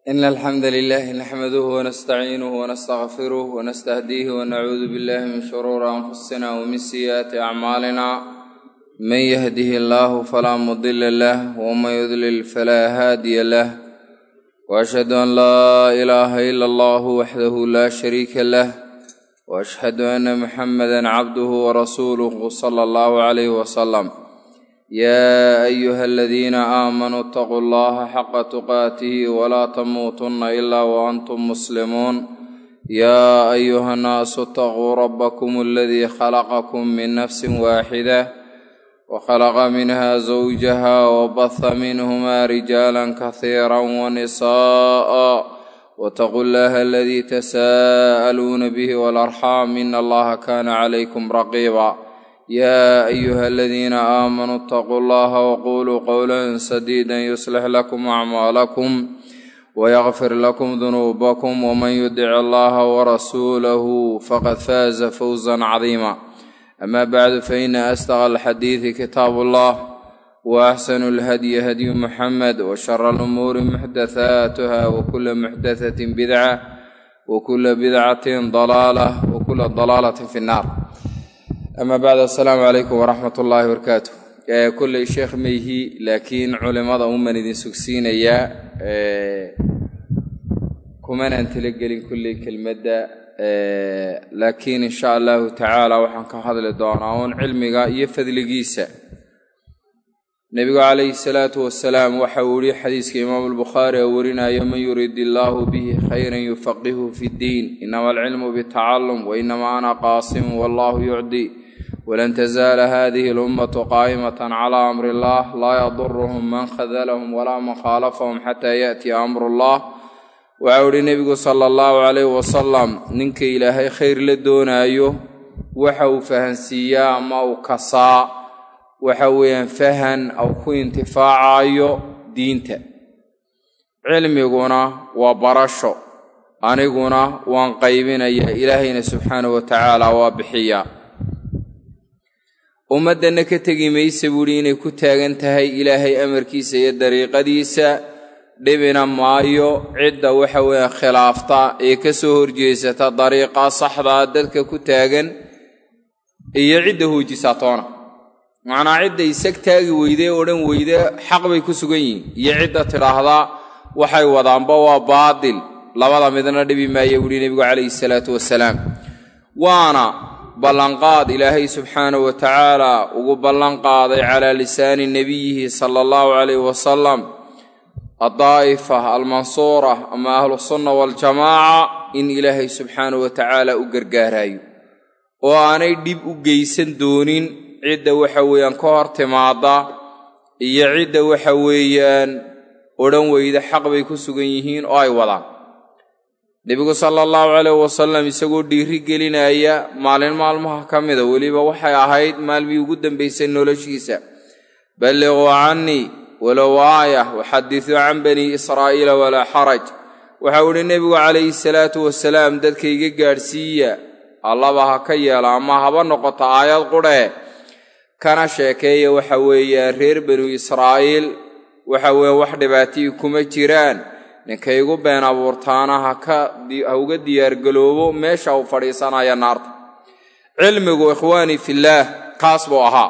إن الحمد لله نحمده ونستعينه ونستغفره ونستهديه ونعوذ بالله من شرور أنفسنا ومن سيئات أعمالنا من يهده الله فلا مضل له ومن يضلل فلا هادي له وأشهد أن لا إله إلا الله وحده لا شريك له وأشهد أن محمدا عبده ورسوله صلى الله عليه وسلم يا أيها الذين آمنوا اتقوا الله حق تقاته ولا تموتن إلا وأنتم مسلمون يا أيها الناس اتقوا ربكم الذي خلقكم من نفس واحدة وخلق منها زوجها وبث منهما رجالا كثيرا ونساء واتقوا الله الذي تساءلون به والأرحام إن الله كان عليكم رقيبا يا أيها الذين آمنوا اتقوا الله وقولوا قولا سديدا يصلح لكم أعمالكم ويغفر لكم ذنوبكم ومن يدع الله ورسوله فقد فاز فوزا عظيما أما بعد فإن أصدق الحديث كتاب الله وأحسن الهدي هدي محمد وشر الأمور محدثاتها وكل محدثة بدعة وكل بدعة ضلالة وكل ضلالة في النار ama bacd assalaamu calaykum waraxmat ullaahi barakaatu kolley sheekh meyhi laakiin culimada uman idin sugsiinayaa kumanaan talagelin kulley kelmadda laakiin insha allahu tacaala waxaan ka hadli doonaa uun cilmiga iyo fadligiisa nebigu calayhi salaatu wasalaam waxa uu yihi xadiiska imaamu albukhaari oo warinayo man yurid illaahu bihi khayran yufaqihu fi ddiin inama alcilmu bitacalum wainama ana qaasimu wallahu yucdi walan tazaala hadihi alummatu qaa'imatan calaa amri illah laa yaduruhum man khadalahum walaa man khaalafahum xataa yaatiya amru llah waxau ihi nebigu sala allahu calayhi wasalam ninka ilaahay khayr la doonaayo waxa uu fahansiiyaa ama uu kasaa waxa weeyaan fahan aw ku intifaacayo diinta cilmiguna waa barasho aniguna waan qaybinaya ilaahayna subxaanahu wa tacaala waa bixiyaa ummaddanna ka tegi maysa buuhi inay ku taagan tahay ilaahay amarkiisa iyo dariiqadiisa dhibina maayo cidda waxa weeye khilaafta ee ka soo horjeesata dariiqa saxdaa dadka ku taagan iyo cidda hoojisaa toona macnaa cidda isag taagi weyde odhan weyde xaq bay ku sugan yihiin iyo cidda tidhaahdaa waxay wadaanba waa baadil labada midna dhibi maaya buuhi nebigu calayhi salaatu wasalaam waana ballanqaad ilaahay subxaanahu wa tacaala ugu ballanqaaday calaa lisaani nebiyihi sala allahu calayhi wasalam addaa'ifa almansuura ama ahlusunna waaljamaaca in ilaahay subxaanahu wa tacaala u gargaarayo oo aanay dhib u geysan doonin cidda waxa weeyaan ka hor timaada iyo cidda waxa weeyaan odhan weyda xaq bay ku sugan yihiin oo ay wadaan nebigu sala allahu calayh wasalam isagoo dhiiri gelinaya maalin maalmaha ka mida weliba waxay ahayd maalmii ugu dambaysay noloshiisa balliquu cannii walow aaya waxadisuu can banii israa'iila walaa xaraj waxau idhi nebigu calayhi salaatu wasalaam dadka iga gaadhsiiya allaba ha ka yeela ama haba noqoto aayad qudhee kana sheekeeya waxa weeyaan reer banu israa'iil waxa weeye wax dhibaatiyi kuma jiraan ninkay igu been abuurtaana ha uga diyaargaloobo meesha uu fadhiisanaya naarta cilmigu ikhwaanii fillaah kaas buu ahaa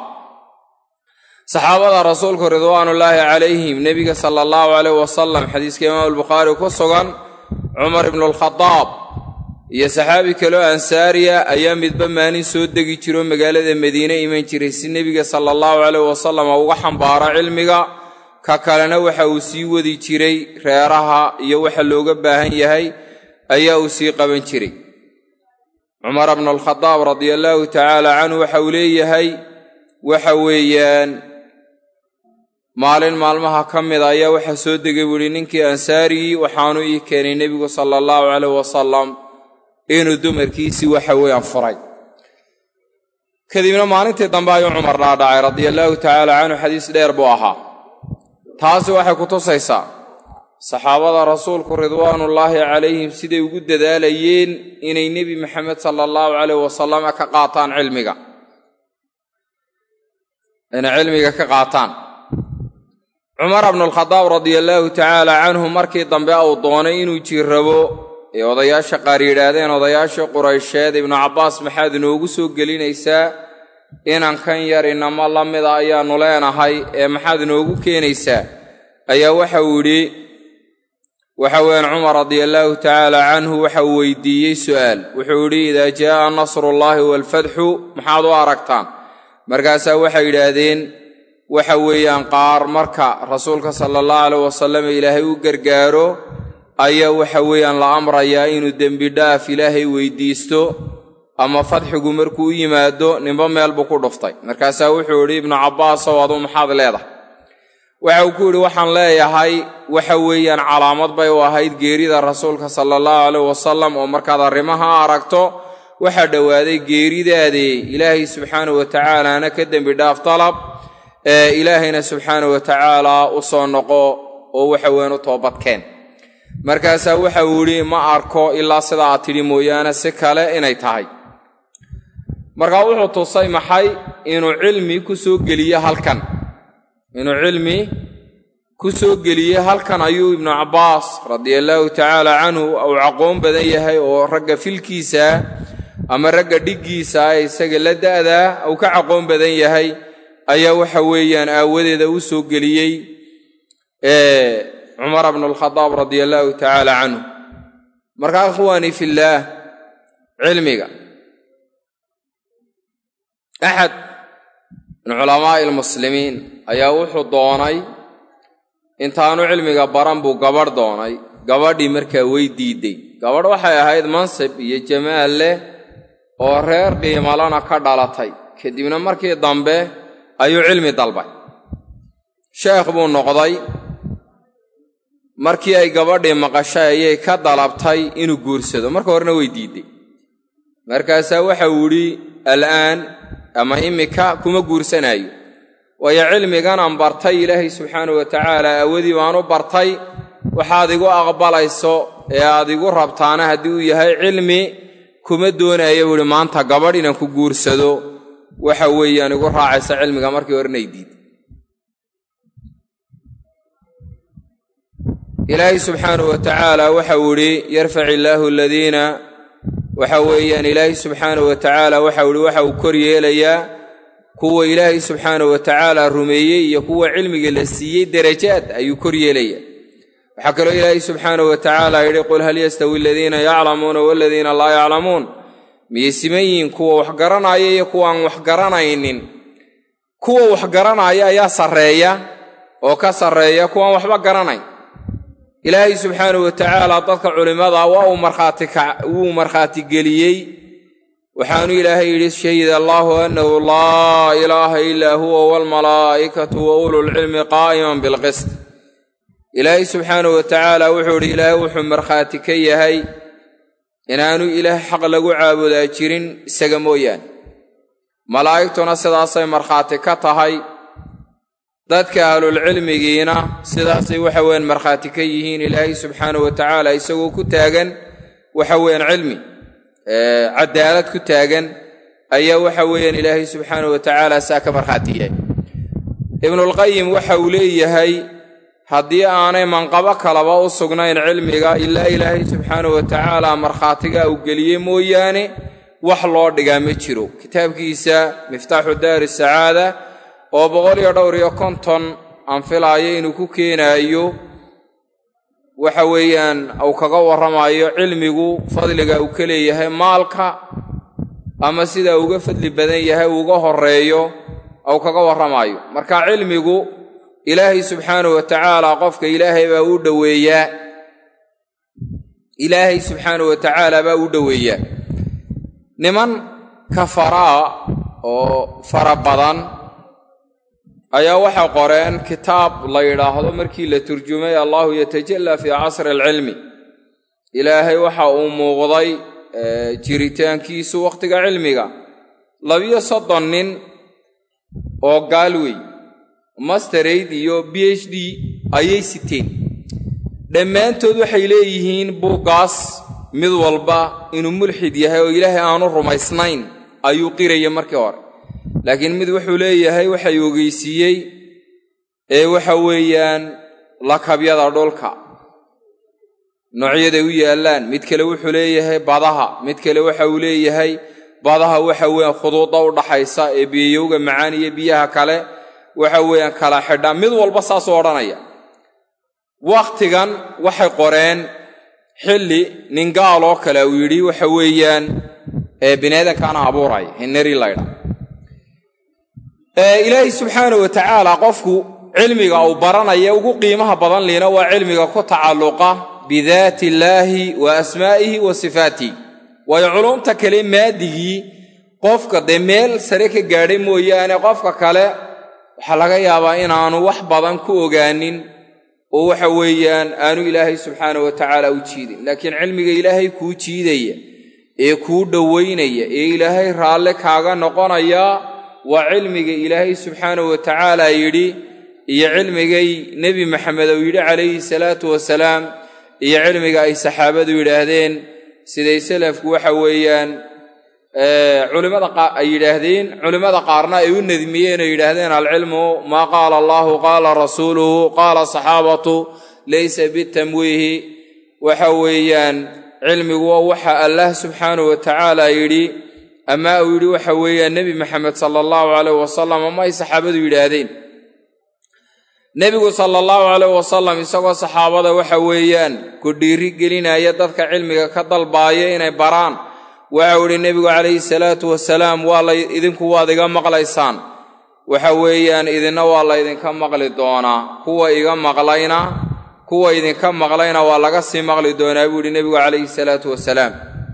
saxaabada rasuulku ridwaanullaahi calayhim nebiga sala allahu calayh wasalam xadiiska imaamu albukhaari ku sugan cumar ibnualkhadaab iyo saxaabi kaloo ansaariya ayaa midba maalin soo degi jiro magaalada madiine iman jiray si nebiga sala allahu calayh wasalam uga xambaaro cilmiga ka kalena waxa uu sii wadi jiray reeraha iyo waxa looga baahan yahay ayaa uu sii qaban jiray cumar bnu alkhadaab radia allaahu tacaala canhu waxa uu leeyahay waxa weeyaan maalin maalmaha ka mida ayaa waxaa soo degay buuhi ninkii ansaarigii waxaanu ii keenay nebigu sala allahu calayh wasalam inuu dumarkiisii waxa weeyaan furay kadibna maalintii dambe ayuu cumar dhaadhacay radia allaahu tacaala canhu xadiis dheer buu ahaa taasi waxay ku tusaysaa saxaabada rasuulku ridwaanullaahi calayhim siday ugu dadaalayeen inay nebi maxamed sala allahu calayh wasalam ka qaataan cilmiga inay cilmiga ka qaataan cumar bnulkhadaab radia allaahu tacaala canhu markii dambe uu doonay inuu jirrabo ee odayaasha qaar yidhaahdeen odayaashii quraysheed ibnu cabbaas maxaad inoogu soo gelinaysaa inankan yar inamo la mida ayaannu leenahay ee maxaad inoogu keenaysaa ayaa waxa uu yidhi waxa weeyaan cumar radia allaahu tacaala canhu waxa uu weydiiyey su'aal wuxuu yidhi idaa jaa'a nasrullaahi waalfatxu maxaad u aragtaan markaasaa waxay yidhaahdeen waxa weeyaan qaar marka rasuulka sala allahu aleyh wasalam ilaahay u gargaaro ayaa waxa weeyaan la amrayaa inuu dembi dhaaf ilaahay weydiisto ama fadxigu markuu u yimaado ninba meel buu ku dhuftay markaasaa wuxuu yidhi ibnu cabbaasow aduu maxaad leedahay waxa uu ku yidhi waxaan leeyahay waxa weeyaan calaamad bay u ahayd geerida rasuulka sala allahu aleyh wasalam oo markaad arrimaha aragto waxaa dhowaaday geeridaadee ilaahay subxaanahu watacaalaana ka dembi dhaaf dalab ee ilaahayna subxaanahu watacaala u soo noqo oo waxa weyan u toobadkeen markaasaa waxa uu yidhi ma arko ilaa sida aad tidhi mooyaane si kale inay tahay markaa wuxuu tusay maxay inuu cilmi ku soo geliye halkan inuu cilmi ku soo geliyey halkan ayuu ibnu cabbaas radia allaahu tacaala canhu uu caqoon badan yahay oo ragga filkiisa ama ragga dhiggiisa ee isaga la da'daa uu ka caqoon badan yahay ayaa waxa weeyaan aawadeeda u soo geliyey cumar bnulkhadaab radia allaahu tacaala canhu markaa ikhwaanii fillaah cilmiga axad min culamaa'i almuslimiin ayaa wuxuu doonay intaanu cilmiga baran buu gabadh doonay gabadhii markaa way diidday gabadh waxay ahayd mansib iyo jamaal leh oo reer qiimalana ka dhalatay kadibna markii dambe ayuu cilmi dalbay sheekh buu noqday markii ay gabadhii maqashay ayay ka dalabtay inuu guursado marka horena way diidday markaasaa waxa uu yidhi al'aan ama immika kuma guursanaayo waayo cilmiganaan bartay ilaahay subxaanahu watacaala awadii baan u bartay waxaad igu aqbalayso ee aad igu rabtaana haddii uu yahay cilmi kuma doonaya buu ihi maanta gabadh inaan ku guursado waxa weeyaan igu raacaysa cilmiga markii horena ay diiday ilaahay subxaanahu watacaala waxa uu idhi yarfac illaahu aladiina waxa weeyaan ilaahay subxaanahu watacaala waxau ihi waxa uu kor yeelayaa kuwa ilaahay subxaanahu watacaala rumeeyey iyo kuwa cilmiga la siiyey derajaad ayuu kor yeelayaa waxaa kaloo ilaahay subxaanahu watacaala yidhi qul hal yastawi aladiina yaclamuuna waladiina laa yaclamuun miyay siman yihiin kuwa wax garanaya iyo kuwaan wax garanaynin kuwa wax garanaya ayaa sarreeya oo ka sarreeya kuwaan waxba garanayn ilaahay subxaanahu watacaala dadka culimmada waa uu markhaati wuu markhaati geliyey waxaanu ilaahay yidhi shahida allaahu annahu laa ilaaha ilaa huwa waalmalaa'ikatu wa ululcilmi qaa'iman bilqist ilaahay subxaanahu watacaala wuxuu idhi ilaahay wuxuu markhaati ka yahay inaanu ilaah xaq lagu caabudaa jirin isaga mooyaane malaa'igtuna sidaasay markhaati ka tahay dadka ahlulcilmigiina sidaasay waxa weyan markhaati ka yihiin ilaahay subxaanahu watacaala isagoo ku taagan waxa weyan cilmi cadaalad ku taagan ayaa waxa weeyaan ilaahay subxaanahu watacaala saa ka markhaati yahay ibnulqayim waxa uu leeyahay haddii aanay manqabo kalaba u sugnayn cilmiga ilaa ilaahay subxaanahu watacaala markhaatiga uu geliyey mooyaane wax loo dhigaa ma jiro kitaabkiisa miftaaxu daari sacaada oo boqol iyo dhowr iyo konton aan filaayo inuu ku keenaayo waxa weeyaan uu kaga warramayo cilmigu fadliga uu ka leeyahay maalka ama sida uga fadli badan yahay uga horeeyo uu kaga warramayo marka cilmigu ilaahay subxaanahu watacaala qofka ilaahay baa u dhoweeyaa ilaahay subxaanahu watacaala baa u dhoweeyaa niman kafaraa oo fara badan ayaa waxay qoreen kitaab la yidhaahdo markii la turjumay allahu yatajallaa fii casri alcilmi ilaahay waxa uu muuqday jiritaankiisu wakhtiga cilmiga labiyo soddon nin oo gaalwey masteraid iyo b h d ayay siteen dhammaantood waxay leeyihiin buuggaas mid walba inuu mulxid yahay oo ilaahay aanu rumaysnayn ayuu qiraya markii hore laakiin mid wuxuu leeyahay waxay ogeysiiyey ee waxa weeyaan lakabyada dhulka noocyaday u yaallaan mid kale wuxuu leeyahay badaha mid kale waxa uu leeyahay badaha waxa weeyaan khuduudda u dhaxaysa ee biyayowga macaan iyo biyaha kale waxa weeyaan kala xidha mid walba saasuu odhanaya wakhtigan waxay qoreen xilli nin gaal oo kale uu yidhi waxa weeyaan ee biniaadankaana abuuray hineri laydha ilaahay subxaana wa tacaala qofku cilmiga uu baranaya ugu qiimaha badan liina waa cilmiga ku tacalluqa bidaati illaahi wa asmaa'ihi wa sifaatihi waayo culumta kale maadigii qofka dee meel sare ka gaadhay mooyaane qofka kale waxaa laga yaabaa inaanu wax badan ku ogaanin oo waxa weeyaan aanu ilaahay subxaana wa tacaala u jiidin laakiin cilmiga ilaahay kuu jiidaya ee kuu dhowaynaya ee ilaahay raalle kaaga noqonaya waa cilmiga ilaahay subxaana wa tacaala yidhi iyo cilmigay nebi maxamed uu yidhi calayhi salaatu wasalaam iyo cilmiga ay saxaabadu yidhaahdeen siday salafku waxa weeyaan culimmada ay yidhaahdeen culimmada qaarna ay u nadmiyeen oo yidhaahdeen alcilmu maa qaala allahu qaala rasuuluhu qaala saxaabatu laysa bitamwiihi waxa weeyaan cilmigu waa waxa allah subxaanahu wa tacaala yidhi ama uu yidhi waxa weeyaan nebi maxamed sala allahu caleyh wasalam ama ay saxaabadu yidhaahdeen nebigu sala allahu caleyh wasalam isagoo saxaabada waxa weeyaan ku dhiiri gelinaya dadka cilmiga ka dalbaaya inay baraan waxau idhi nebigu calayhi salaatu wasalaam waa la idinku waad iga maqlaysaan waxa weeyaan idinna waa laydinka maqli doonaa kuwa iga maqlayna kuwa idinka maqlayna waa laga sii maqli doonaa buu yidhi nebigu calayhi salaatu wasalaam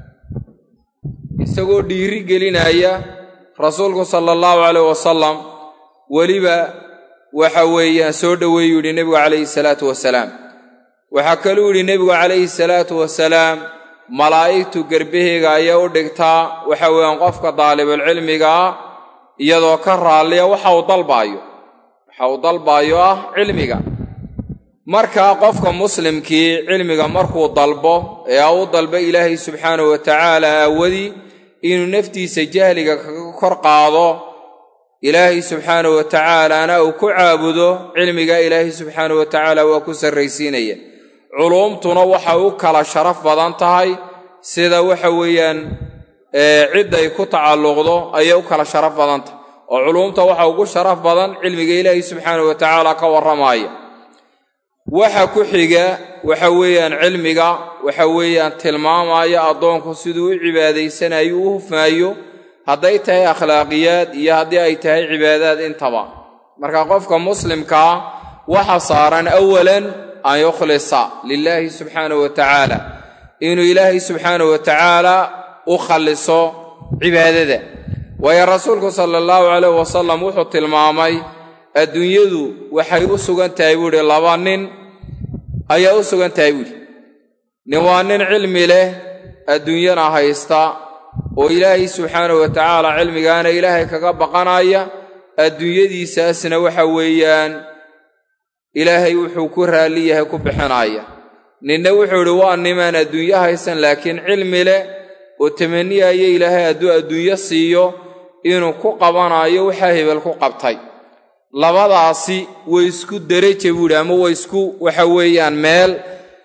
isagoo dhiiri gelinaya rasuulku sala allahu caleyh wasalam weliba waxa weeyaan soo dhoweeyuu yidhi nebigu calayhi salaatu wasalaam waxaa kaluu yidhi nebigu calayhi salaatu wasalaam malaa'igtu gerbaheyga ayaa u dhigtaa waxa weeyaan qofka daalibulcilmigaa iyadoo ka raalliya waxa uu dalbaayo waxa uu dalbaayo ah cilmiga markaa qofka muslimkii cilmiga markuu dalbo ee u dalba ilaahay subxaanahu wa tacaala aawadii inuu naftiisa jahliga kaga kor qaado ilaahay subxaanahu wa tacaalaana uu ku caabudo cilmiga ilaahay subxaanahu wa tacaala waa ku sarraysiinaya culuumtuna waxay u kala sharaf badan tahay sida waxa weeyaan cidday ku tacalluqdo ayay u kala sharaf badan tahay oo culuumta waxa ugu sharaf badan cilmiga ilaahay subxaanahu wa tacaala ka warramaaya waxa ku xiga waxa weeyaan cilmiga waxa weeyaan tilmaamaya addoonku siduu u cibaadaysanayo u hufmaayo hadday tahay akhlaaqiyaad iyo haddii ay tahay cibaadaad intaba marka qofka muslimkaa waxa saaran awalan an yukhlisa lilaahi subxaanahu wa tacaala inuu ilaahay subxaanahu wa tacaala u khalliso cibaadada waayo rasuulku sala allahu calayh wasalam wuxuu tilmaamay adduunyadu waxay u sugan tahay buu idhi laba nin ayaa u sugan tahay buuhi nin waa nin cilmi leh adduunyana haysta oo ilaahay subxaanahu wa tacaala cilmigaana ilaahay kaga baqanaya adduunyadiisaasna waxa weeyaan ilaahay wuxuu ku raalli yahay ku bixinaya ninna wuxuu idhi waa nimaan adduunyo haysan laakiin cilmi leh oo tamaniyaya ilaahay hadduu adduunyo siiyo inuu ku qabanayo waxaa hebel ku qabtay labadaasi way isku deraja buuhi ama way isku waxa weeyaan meel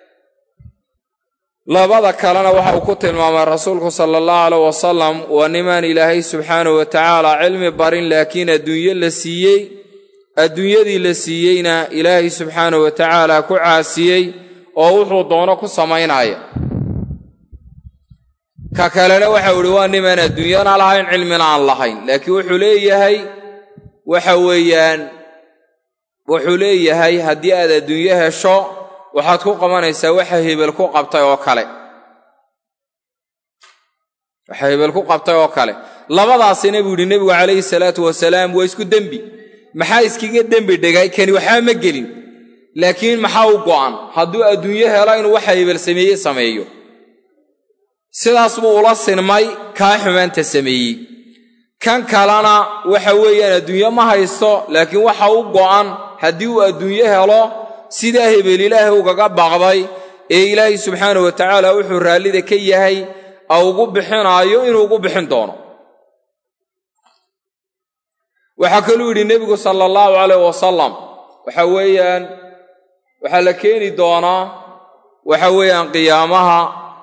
labada kalena waxa uu ku tilmaamay rasuulku sala allahu caleyh wasalam waa nimaan ilaahay subxaanahu wa tacaala cilmi barin laakiin adduunyo la siiyey adduunyadii la siiyeyna ilaahay subxaanahu wa tacaala ku caasiyey oo wuxuu doono ku samaynaya ka kalena waxau idhi waa nimaan adduunyana lahayn cilmina aan lahayn laakiin wuxuu leeyahay waxa weeyaan wuxuu leeyahay haddii aad adduunyo hesho waxaad ku qabanaysaa waxa hebel ku qabtay oo kale waxa hebel ku qabtay oo kale labadaasina buu yidhi nebigu calayhi salaatu wasalaam waa isku dembi maxaa iskaga dembi dhigay kani waxba ma gelin laakiin maxaa u go'an hadduu adduunyo helo inuu waxa hebel sameeye sameeyo sidaas buu ula sinmay kaa xumaanta sameeyey kan kalena waxa weeyaan adduunyo ma haysto laakiin waxa u go'an haddii uu adduunyo helo sidaa hebel ilaahay ugaga baaqday ee ilaahay subxaanahu wa tacaala wuxuu raallida ka yahay a ugu bixinaayo inuu ugu bixin doono waxaa kaluu yidhi nebigu sala allahu calayh wasalam waxa weeyaan waxaa la keeni doonaa waxa weeyaan qiyaamaha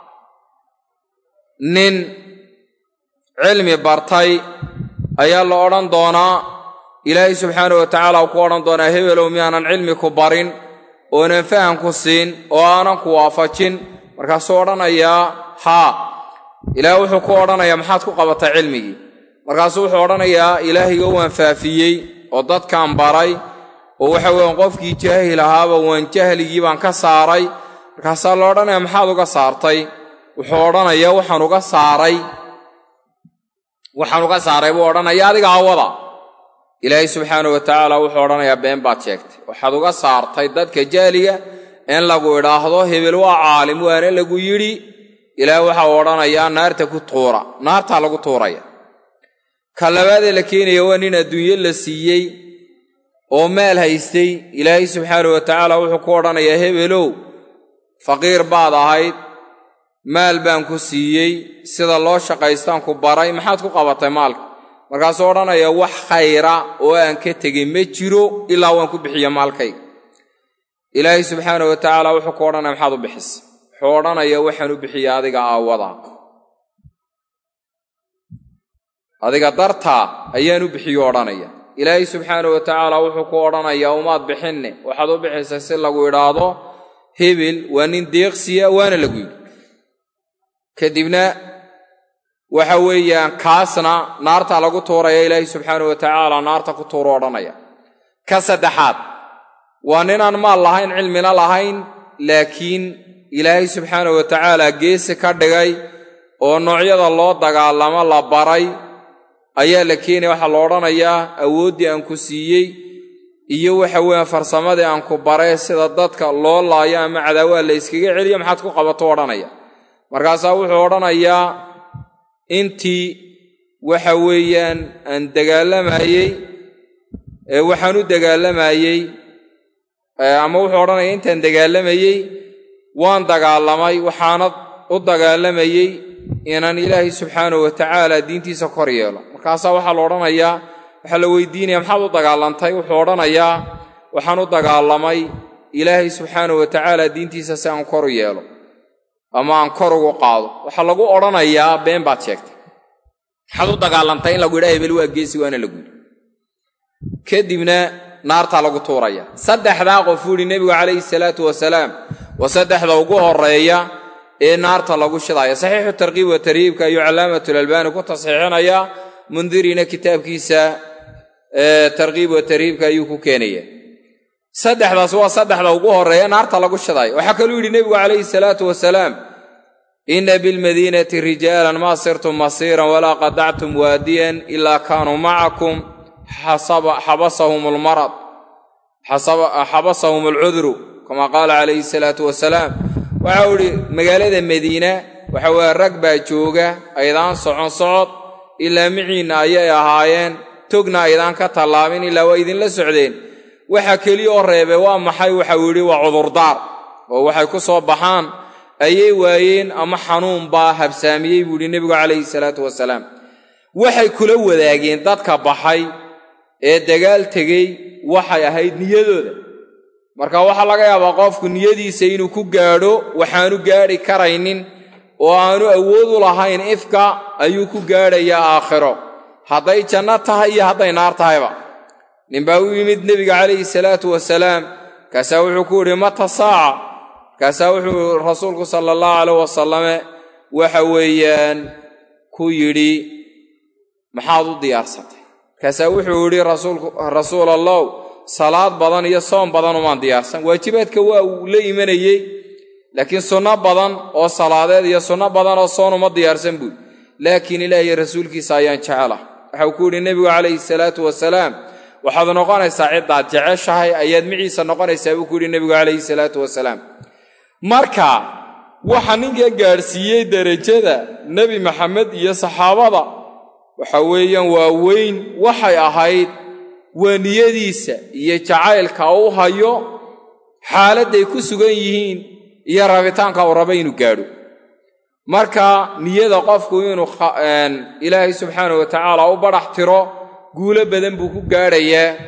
nin cilmi bartay ayaa la odhan doonaa ilaahay subxaana wa tacaala uu ku odhan doonaa hebelow miyaanan cilmi ku barin oonan faham ku siin oo aanan ku waafajin markaasuu odhanayaa haa ilaah wuxuu ku odhanayaa maxaad ku qabatay cilmigii markaasuu wuxuu odhanayaa ilaahayga waan faafiyey oo dadkaan baray oo waxa weeyaan qofkii jaahil ahaaba waan jahligii baan ka saaray markaasaa la odhanaya maxaad uga saartay wuxuu odhanayaa waxaan uga saaray waxaan uga saaray buu odhanaya adiga awada ilaahay subxaana wa tacaala wuxuu odhanayaa been baad sheegtay waxaad uga saartay dadka jaaliga in lagu idhaahdo hebel waa caalim waana lagu yidhi ilaah waxa uu odhanayaa naarta ku tuura naartaa lagu tuuraya ka labaadee la keenaya waa nin adduunyo la siiyey oo maal haystay ilaahay subxaana wa tacaala wuxuu ku odhanayaa hebelow faqiir baad ahayd maal baan ku siiyey sida loo shaqaystaan ku baray maxaad ku qabatay maalka markaasuu odhanaya wax khayra oo aan ka tegin ma jiro ilaa waan ku bixiya maalkayga ilaahay subxaana wa tacaala wuxuu ku odhanaya maxaad u bixisa wuxuu odhanaya waxaan u bixiya adiga aawada adiga dartaa ayaan u bixiyo odhanaya ilaahay subxaana wa tacaala wuxuu ku odhanayaa umaad bixinne waxaad u bixisay si lagu idhaahdo hebel waa nin deeqsiya waana lagu yidhi kadibna waxa weeyaan kaasna naarta lagu tuuraya ilaahay subxaana wa tacaala naarta ku tuuru odhanaya ka saddexaad waa ninaan maal lahayn cilmina lahayn laakiin ilaahay subxaana wa tacaala geesi ka dhigay oo noocyada loo dagaalamo la baray ayaa la keenaya waxaa la odhanayaa awooddii aan ku siiyey iyo waxa weeyaan farsamadii aan ku baray sida dadka loo laayo ama cadaawaa la yskaga celiyo maxaad ku qabato odhanaya markaasaa wuxuu odhanayaa intii waxa weeyaan aan dagaalamayey waxaan u dagaalamayey ama wuxuu odhanaya intaan dagaalamayey waan dagaalamay waxaanad u dagaalamayey inaan ilaahay subxaanahu wa tacaala diintiisa kor yeelo markaasaa waxaa la odhanayaa waxaa la weydiinaya maxaad u dagaalantay wuxuu odhanayaa waxaan u dagaalamay ilaahay subxaanahu wa tacaala diintiisa si aan kor yeelo ama aan kor ugu qaado waxaa lagu odhanayaa been baad sheegtay maxaad u dagaalantay in lagu yidhaha hebel waa geesi waana lagu yidhi kadibna naartaa lagu tuuraya saddexdaa qof uu yidhi nebigu calayhi salaatu wasalaam waa saddexda ugu horeeya ee naarta lagu shidaya saxiixu tarkiib wa tarhiibka ayuu calaamatulalbaani ku tasxiixinaya mundirina kitaabkiisa tarkiib wa tarhiibka ayuu ku keenaya saddexdaas waa saddexda ugu horeeya naarta lagu shidayo waxaa kaluu yidhi nebigu calayhi salaatu wasalaam inna bilmadiinati rijaalan maa sirtum masiiran walaa qadactum waadiyan ilaa kaanuu macakum xabasahum almarad xabasahum alcudru kama qaala calayhi salaatu wasalaam waxau idhi magaalada madiina waxa weeye rag baa jooga aydaan socon socod ilaa miciinna ayay ahaayeen togna aydaan ka tallaabin ilaa waa idinla socdeen waxa keliya oo reebe waa maxay waxau yidhi waa cudurdaar oo waxay ku soo baxaan ayay waayeen ama xanuun baa habsaamiyey buu yidhi nebigu calayhi salaatu wasalaam waxay kula wadaageen dadka baxay ee dagaal tegey waxay ahayd niyadooda marka waxaa laga yaabaa qofku niyadiisa inuu ku gaadho waxaanu gaadhi karaynin oo aanu awood u lahayn ifka ayuu ku gaadhayaa aakhiro hadday janno tahay iyo hadday naar tahayba ninbaa u yimid nebiga calayhi salaatu wasalaam markaasaa wuxuu ku yidhi mata saaca markaasaa wuxuu rasuulku sala allahu caleyh wasalame waxa weeyaan ku yidhi maxaad u diyaarsatay markaasaa wuxuu yidhi rasuul allow salaad badan iyo soom badan umaan diyaarsan waajibaadka waa uu la imanayey laakiin sunno badan oo salaadeed iyo sunno badan oo soon uma diyaarsan buui laakiin ilaahiyo rasuulkiisa ayaan jecelah waxau ku yidhi nebigu calayhi salaatu wasalaam waxaad noqonaysaa ciddaad jeceshahay ayaad miciisa noqonaysaa buu ku yidhi nebigu calayhi salaatu wasalaam marka waxa ninka gaadhsiiyey derajada nebi maxamed iyo saxaabada waxa weeyaan waa weyn waxay ahayd waa niyadiisa iyo jacaylka u hayo xaaladday ku sugan yihiin iyo rabitaanka uu raba inuu gaadho marka niyada qofku inuu ilaahay subxaana wa tacaala u badhax tiro guulo badan buu ku gaadhayaa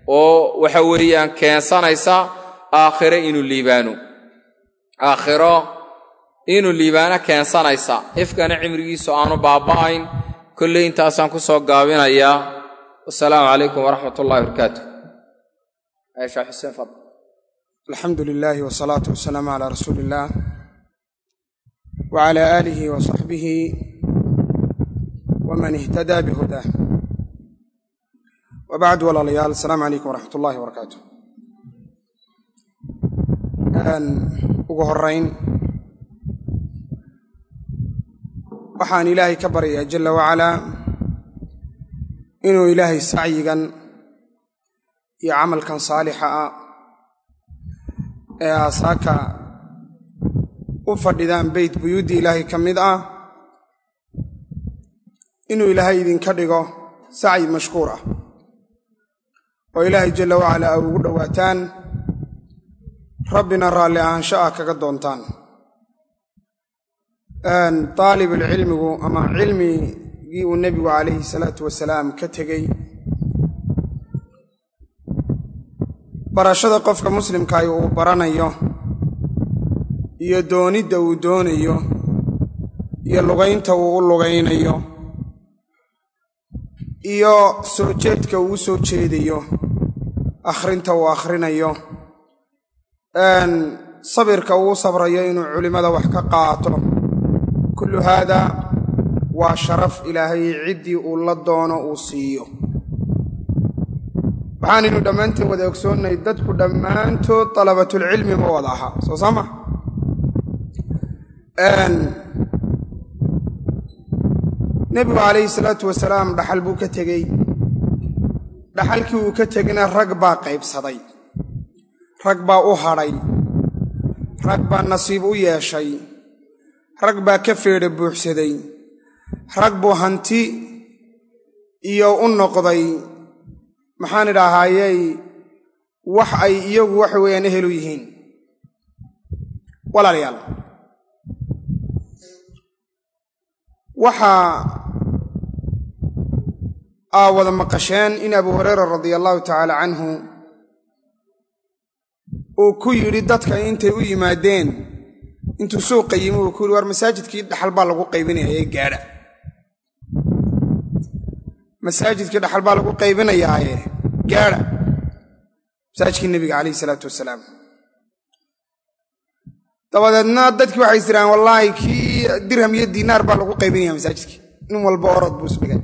oo waxa weeyaan keensanaysa aakhiro inuu liibaano aakhiro inuu liibaano keensanaysa ifkana cimrigiisu aanu baaba'ayn kolley intaasaan ku soo gaabinayaa wasalaamu calaykum waraxmat ullahi barakaatu aisha xuseen fadl alxamdu lilaahi wasalaatu wasalaamu calaa rasuuli illaah wacalaa aalihi wa saxbihi waman ihtadaa bihudaah wa bacdu walaalayaal asalaamu calaykum waraxmat ullahi wabarakaatu ugu horayn waxaan ilaahay ka baryayaa jalla wacalaa inuu ilaahay sacyigan iyo camalkan saalixa ah ee aasaaka u fadhidaan beyt buyuuddii ilaahay ka mid ah inuu ilaahay idinka dhigo sacyi mashkuur ah oo ilaahay jalla wacalaa a ugu dhowaataan rabbina raalli ahaansho ah kaga doontaan daalibulcilmigu ama cilmigii uu nebigu calayhi salaatu wasalaam ka tegey barashada qofka muslimkaahi uu baranayo iyo doonidda uu doonayo iyo lugaynta uu u lugaynayo iyo soo jeedka uu u soo jeedayo akhrinta uu akhrinayo sabirka uu u sabrayo inuu culimmada wax ka qaato kullu haada waa sharaf ilaahay ciddii uu la doono uu siiyo waxaanaynu dhammaanteen wada ogsoonnay dadku dhammaantood dalabatulcilmi ma wada ahaa soo saama nebigu calayhi salaatu wasalaam dhaxal buu ka tegey dhaxalkii uu ka tegna rag baa qaybsaday rag baa u hadhay rag baa nasiib u yeeshay rag baa ka feedha buuxsaday rag buu hanti iyo u noqday maxaan idhaahaayey wax ay iyagu waxa weeyaan ehelu yihiin walaalayaal waxaa aa wada maqasheen in abu hureyra radia allahu tacaala canhu uu ku yidhi dadka intay u yimaadeen intuu suuqa yimi uu ku yidhi war masaajidkii dhaxal baa lagu qaybinaya ee gaadha masaajidkii dhaxal baa lagu qaybinayaaye gaadha masaajidkii nebiga calayhi salaatu wasalaam dabadeedna dadkii waxay istiraan wallaahi kii dirham iyo diinaar baa lagu qaybinaya masaajidkii nin walba orod buu isdhigay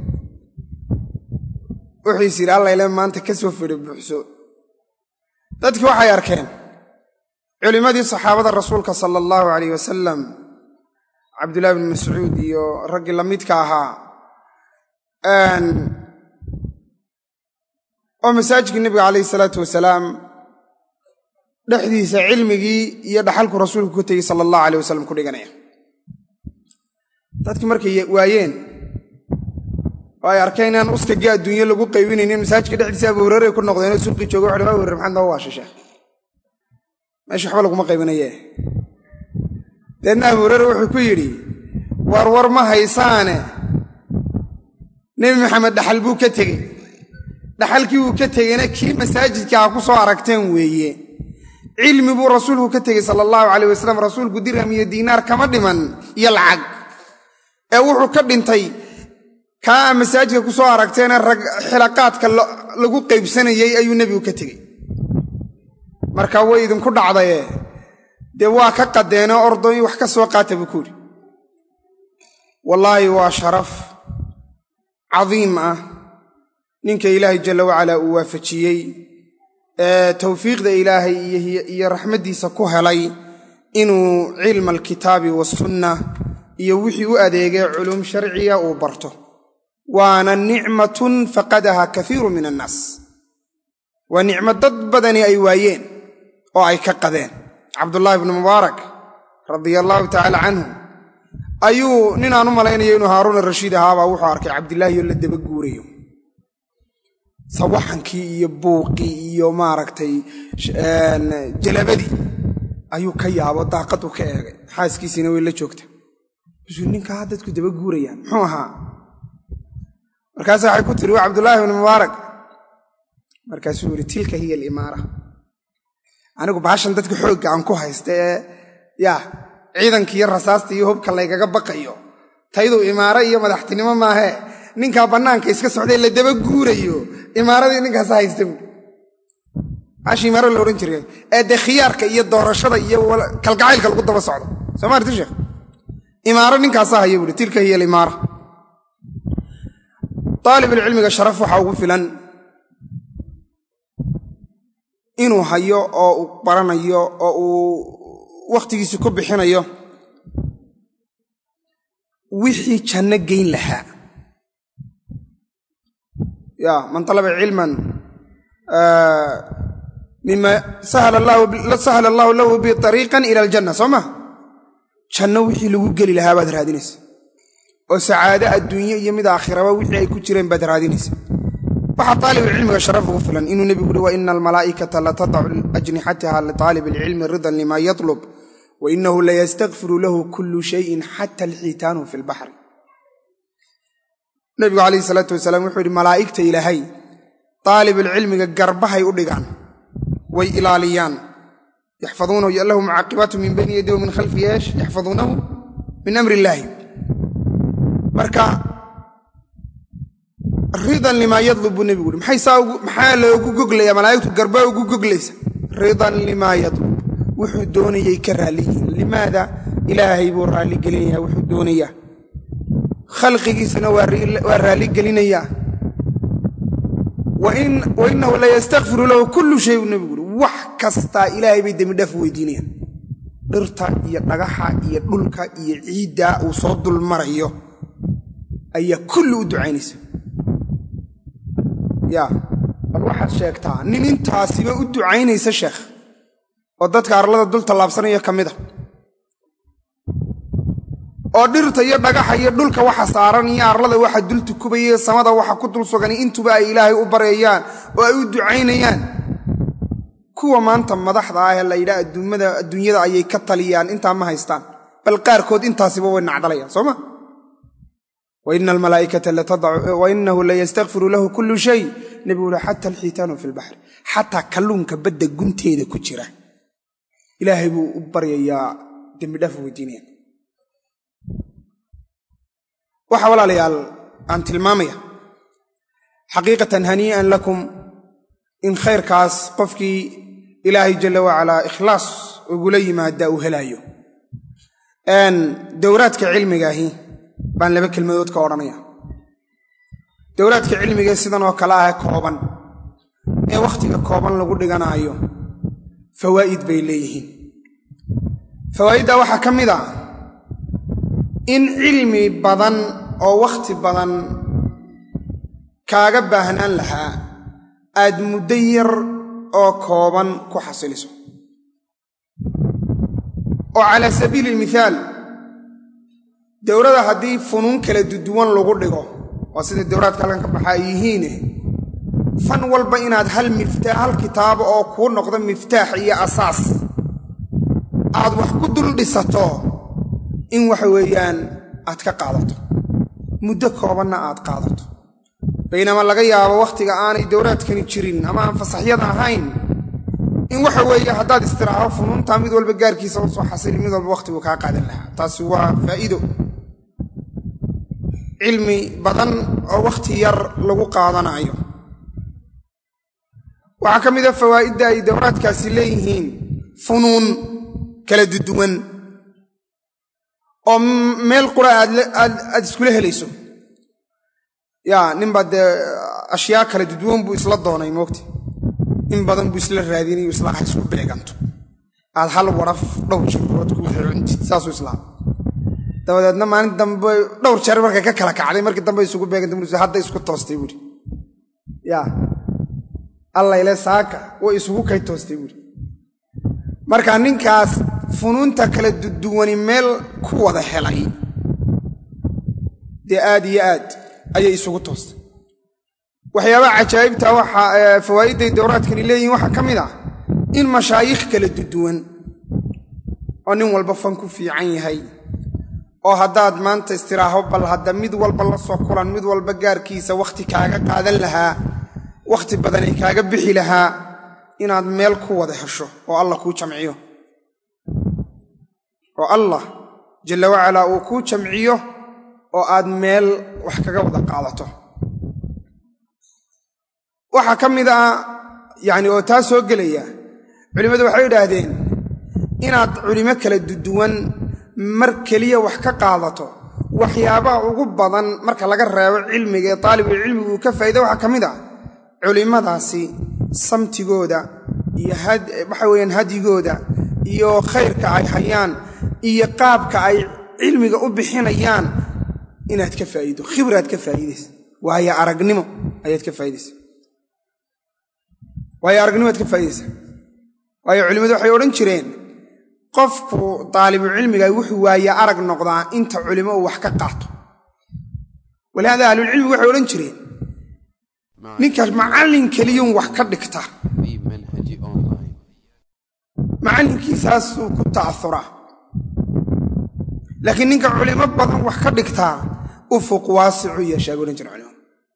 wuxuu is yidhi allayle maanta ka soo fedho buuxso dadkii waxay arkeen culimmadii saxaabada rasuulka sala allahu calayh wasalam cabdullahi bn mascuud iyo raggii la midka ahaa oo masaajidkii nebiga calayhi salaatu wasalaam dhexdiisa cilmigii iyo dhaxalku rasuulku ku tegey sala allahu alayh wasalam ku dhiganaya dadkii markay waayeen oo ay arkeen inaan uskagii adduunye lagu qaybinaynin masaajidka dhexdiisa abu hurere ku noqdeenoo suuqii jooga wuxu abu hurere maxaad noo waashisha meesha waxba laguma qaybinaye deedna abu hurere wuxuu ku yidhi war war ma haysaane nebi maxamed dhaxal buu ka tegey dhaxalkii uu ka tegeyna kii masaajidka ha ku soo aragteen weeye cilmi buu rasuulku ka tegey sala allahu calayh wasalam rasuulku dirham iyo diinaar kama dhiman iyo lacag ee wuxuu ka dhintay kaa a masaajidka ku soo aragteena rag xilaqaadka lagu qaybsanayey ayuu nebigu ka tegey marka way idinku dhacdaye dee waa ka qadeenoo ordoo in wax ka soo qaata buu ku yidhi wallaahi waa sharaf cadiim ah ninka ilaahay jalla wacalaa uu waafajiyey ee tawfiiqda ilaahay iyo raxmaddiisa ku helay inuu cilma alkitaabi waasunna iyo wixii u adeegay culuum sharciya uu barto waana nicmatun faqadaha kaiiru min annaas waa nicmo dad badani ay waayeen oo ay ka qadeen cabdullaahi bnu mubaarak radia allaahu tacaala canhu ayuu ninaan u malaynayo inuu haaruuna rashiid ahaabaa wuxuu arkay cabdillaahi oo la daba guurayo sawaxankii iyo buuqii iyo maaragtay jalabadii ayuu ka yaabo daaqadu ka eegay xaaskiisiina way la joogta bsuu ninkaa dadku daba guurayaan muxuu ahaa markaasa waxay ku tiri waa cabdullaahi bnu mubaarak markaasuu yidhi tilka hiya alimaara anigu baashan dadka xoogga aan ku haysta ee yaa ciidanka iyo rasaasta iyo hubka laygaga baqayo taydu imaaro iyo madaxtinimo maahee ninkaa bannaanka iska socday la daba guurayo imaaradii ninkaasa haysta buui baasha imaaro la odhan jiray ee dee khiyaarka iyo doorashada iyo kalgacaylka lagu daba socdo soo ma arti sheekh imaaro ninkaasaa haya buuhi tilka hiya alimaara aalibulcilmiga sharaf waxaa ugu filan inuu hayo oo uu baranayo oo uu wakhtigiisi ku bixinayo wixii janno geyn lahaa ya man talaba cilman mima sahala allaahu lahu bi ariiqan ila aljanna soo ma janno wixii lagu geli lahaa baad raadinaysa oo sacaado adduunye iyo mid aakhiraba wixii ay ku jireen baad raadinaysa waxaa aalibulcilmiga sharaf ugu filan inuu nebigu uhi wa ina almalaa'ikata latadacu ajnixataha litaalib alcilmi ridan lima yatlub wa inahu layastakfiru lahu kullu shayin xata alxiitaanu fi lbaxri nebigu calayhi salaatu wasalaam wuxuu yidhi malaa'igta ilaahay aalibulcilmiga garbahay u dhigaan way ilaaliyaan yaxfaduunahu lahu mucaaqibaatu min bayni yadi wa min khalfi yeesh yaxfaduunahu min amri illaahi marka ridan limaa yadlub buu nebigu uhi maxaa loogu goglaya malaa'igtu garbaa ugu goglaysa ridan limaa yadlub wuxuu doonayay ka raalliyihiin limaada ilaahay buu raalligelinayaa wuxuu doonayaa khalqigiisana waa raalligelinayaa wa inahu layastakfiru lahu kullu shay buu nebigu uhi wax kastaa ilaahay bay dembidhaaf weydiinayaan dhirta iyo dhagaxa iyo dhulka iyo ciiddaa uu soo dulmarayo ayaa kulli u ducaynaysa yaa bal waxaad sheegtaa nin intaasiba u ducaynaysa sheekh oo dadka arlada dul tallaabsanaya ka mid a oo dhirta iyo dhagaxa iyo dhulka waxa saaran iyo arlada waxa dul tukubaya samada waxa ku dul sugan intuba ay ilaahay u baryayaan oo ay u ducaynayaan kuwa maanta madaxda ah ee la yidhaha adduunyada ayay ka taliyaan intaa ma haystaan bal qaarkood intaasiba way nacdalayaan soo ma waina almalaaikata wainahu layastakfiru lahu kullu shay nebigu ui xata alxiitaanu fi lbaxri xataa kalluunka badda gunteeda ku jira ilaahay buu u baryayaa dembidhaaf weydiinaya waxaa walaalayaal aan tilmaamaya xaqiiqatan hanii'an lakum in khayrkaas qofkii ilaahay jalla wacalaa ikhlaas ugula yimaada uu helaayo dowraadka cilmigaahi baan laba kelmadood ka odhanaya dowlaadka cilmigae sidan oo kale ah kooban ee wakhtiga kooban lagu dhiganaayo fawaa'id bay leeyihiin fawaa'iddaa waxaa ka mid a in cilmi badan oo wakhti badan kaaga baahnaan lahaa aad muddo yar oo kooban ku xasiliso oo calaa sabiili lmithaal dowladda haddii funuun kala duduwan lagu dhigo waa sida dowlaadka halkan ka baxa ay yihiine fan walba inaad hal miftaax hal kitaabo oo kuu noqdo miftaax iyo asaas aad wax ku dul dhisato in waxa weeyaan aad ka qaadato muddo koobanna aad qaadato baynama laga yaabo wakhtiga aanay dowlaadkani jirin ama aan fasaxyada ahayn in waxa weeye haddaad istiraaxo funuuntaa mid walba gaarkiisa u soo xasili mid walba wakhtiguu kaa qaadan lahaa taasi waa faa'iido cilmi badan oo wakhti yar lagu qaadanaayo waxaa ka mid a fawaa'idda ay dowlaadkaasi leeyihiin funuun kala duduwan oo meel qura aad iskula helayso yaa ninbaa dee ashyaa kala duduwan buu isla doonay moogta in badan buu isla raadinayo isla ah isku beeganto aad hal waraf dhowr jirood ku wada cuntid saasuu islaam dabadeedna maalin dambe dhowr jeer markay ka kala kacday markii dambe isugu beeganta mu hadda isku toostay buuri yaa allayle saaka way isugu kay toostay buuri marka ninkaas funuunta kala duduwani meel ku wada helay dee aad iyo aad ayay isugu toostay waxyaabaha cajaa'ibta waxa fawaa'idday dowraadkani leeyihin waxaa ka mid ah in mashaayikh kala duduwan oo nin walba fan ku fiican yahay oo haddaad maanta istiraaho bal hadda mid walba la soo kulan mid walba gaarkiisa wakhti kaaga qaadan lahaa wakhti badan ay kaaga bixi lahaa inaad meel ku wada hesho oo allah kuu jamciyo oo allah jalla wacalaa uu kuu jamciyo oo aad meel wax kaga wada qaadato waxaa ka mid ah yacni oo taa soo gelaya culimmadu waxay idhaahdeen inaad culimo kala duduwan mar keliya wax ka qaadato waxyaabaha ugu badan marka laga reebo cilmiga ee taalibulcilmigu uu ka faa'iida waxaa ka mid ah culimmadaasi samtigooda iyo waxa weeyaan hadyigooda iyo khayrka ay hayaan iyo qaabka ay cilmiga u bixinayaan inaad ka faa'iido khibraad ka faa'iidaysa waayo aragnimo ayaad ka faa'iidaysa waayo aragnimoad ka faa'iidaysa waayo culimmadu waxay odhan jireen qofku daalibucilmiga wuxuu waaye arag noqdaa inta culimo uu wax ka qaato walihaada ahlulcilmigu waxay odhan jireen ninkaas macallin keliyun wax ka dhigta macallinkiisaasuu ku ta'auraa laakiin ninka culimo badan wax ka dhigtaa ufuq waasicu yeeshaa bay odhan jire culimadu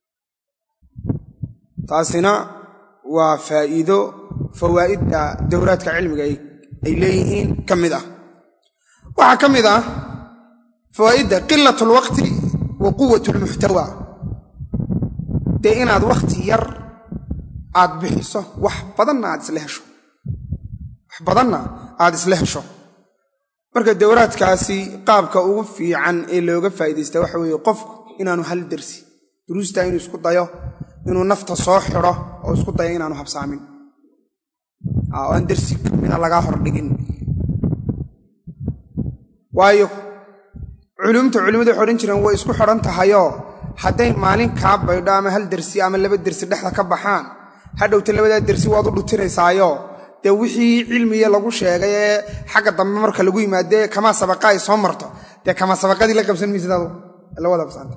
taasina waa faa'iido fawaa'idda dowraadka cilmiga ay leeyihiin ka mid ah waxaa ka mid ah fawaa'idda qilat alwaqti wa quwat almuxtawa dee inaad wakhti yar aad bixiso wax badanna aad isla hesho wax badanna aad isla hesho marka dowraadkaasi qaabka ugu fiican ee looga faa'iidaysta waxa weeye qofku inaanu hal dersi duruustaa inuu isku dayo inuu nafta soo xidho oo isku dayo inaanu habsaamin oo aan dersi kamida lagaa hordhigin waayo culumta culimmadu waxay odhan jireen way isku xidhan tahayoo hadday maalin kaa baydho ama hal dersi ama laba dersi dhexda ka baxaan hadhowta labadaa dersi waad u dhutiraysaayo dee wixii cilmiya lagu sheegay ee xagga dambe marka lagu yimaadee kamaa sabaqa ay soo marto dee kamaa sabaqadii la qabsan maysidadu la wada habsaanta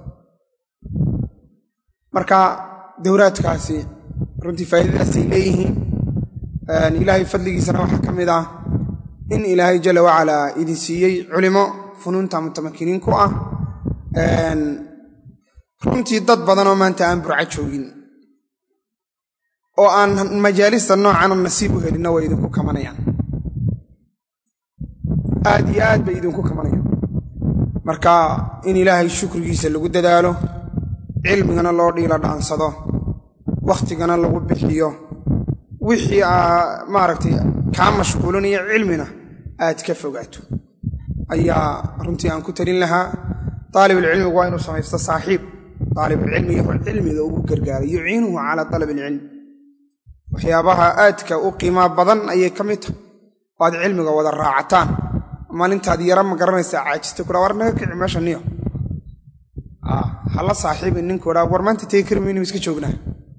marka dowraadkaasi runtii faa'iidadaasay leeyihiin ilaahay fadligiisana waxaa ka mid ah in ilaahay jalla wacalaa idin siiyey culimo funuunta mutamakiniin ku ah runtii dad badanoo maanta aan burca joogin oo aan majaalista noocana nasiib u helinna way idinku kamanayaan aad iyo aad bay idinku kamanayaan marka in ilaahay shukrigiisa lagu dadaalo cilmigana loo dhiila dhaansado wakhtigana lagu bixiyo wixii maaragtay kaa mashquulinaya cilmina aad ka fogaato ayaa runtii aan ku talin lahaa daalibulcilmigu waa inuu samaysto saaxiib daalibulcilmiga cilmiga ugu gargaara yuciinuhu calaa dalab ilcilm waxyaabaha aadka u qiimaa badan ayay ka mid tahay oo aad cilmiga wada raacataan maalintaad yara ma garanaysaa caajista kura war naga kici meesha niyo hala saaxiibin ninku dhaa war maanta tegi kari maynu iska joognaa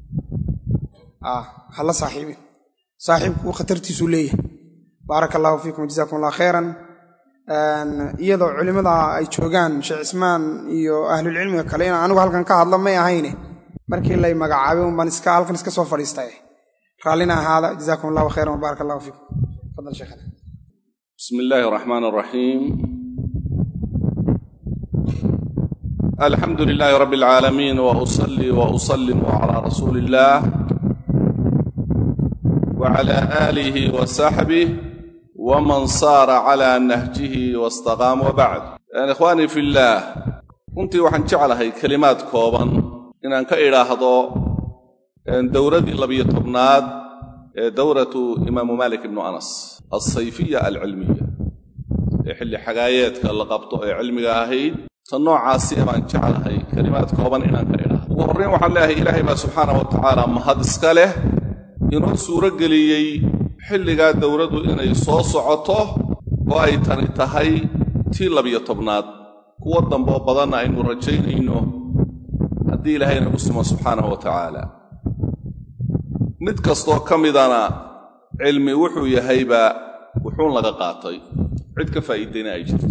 hala saaxiibin saaxiibku khatartiisuu leeyahay baaraka allaahu fiikum jazaakum allah khayran iyadoo culimmada ay joogaan sheekh cismaan iyo ahlulcilmiga kale inaan anigu halkan ka hadlo may ahayne markii lay magacaabay unbaan iska halkan iska soo fadhiistay raallina ahaada jazaakum allahu khayran wabaarak allahu fiikum fadal sheekhana بسم الله الرحمن الرحيم الحمد لله رب العالمين واصلي واسلم على رسول الله وعلى اله وصحبه ومن صار على نهجه واستقام وبعد يعني اخواني في الله runtii waxaan jeclahay kelimaad kooban inaan ka idhaahdo dowradii labiyo tobnaad ee dowratu imaamu malik ibnu anas alsayfiya alcilmiya ee xilli xagaayeedka la qabto ee cilmiga ahayd ta noocaasi baan jeclahay kelimaad kooban inaan ka idhaahdo ugu horrayn waxaan leeyahay ilaahay baa subxaana wa tacaala mahad iska leh inoo suuro geliyey xilligaa dowladdu inay soo socoto oo ay tani tahay tii labiyo tobnaad kuwo dambeoo badanna aynu rajaynayno haddii ilaahayna u simo subxaanahu wa tacaala mid kastoo ka midana cilmi wuxuu yahayba wuxuun laga qaatay cid ka faa'iidayna ay jirto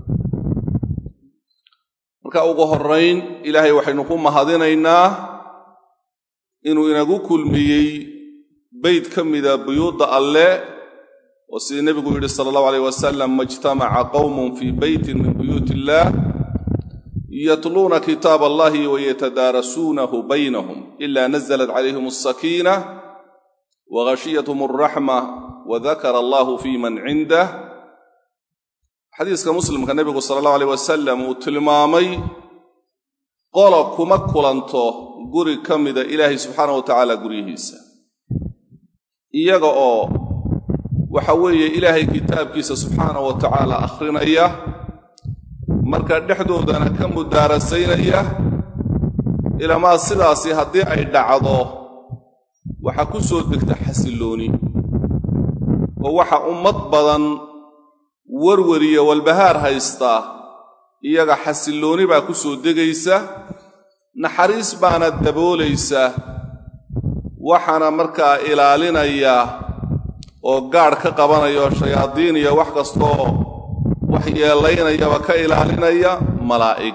marka ugu horrayn ilaahay waxaynu ku mahadinaynaa inuu inagu kulmiyey bayd ka mida buyuudda alle oo sidii nebigu yidhi sala allahu alayh wasalam majtamaca qowmun fii beytin min buyuut illaah yatluuna kitaab allahi wayatadaarasuunahu baynahum ila nazalat calayhim alsakiina wagashiyathm alraxma wadakara allahu fi man cindah xadiiska muslimka nebigu sala allahu aleyh wasalam uu tilmaamay qola kuma kulanto guri ka mida ilaahay subxaana wa tacaala guryihiisa iyaga oo waxa weeye ilaahay kitaabkiisa subxaana wa tacaala akhrinaya markaa dhexdoodana ka mudaarasaynaya ilamaa sidaasi haddii ay dhacdo waxaa ku soo degta xasillooni oo waxa ummad badan warwariya walbahaar haysta iyaga xasillooni baa ku soo degaysa naxariis baana daboolaysa waxaana markaa ilaalinaya oo gaadh ka qabanaya oo shayaadiin iyo wax kastaoo wax yeelaynayaba ka ilaalinaya malaa'ig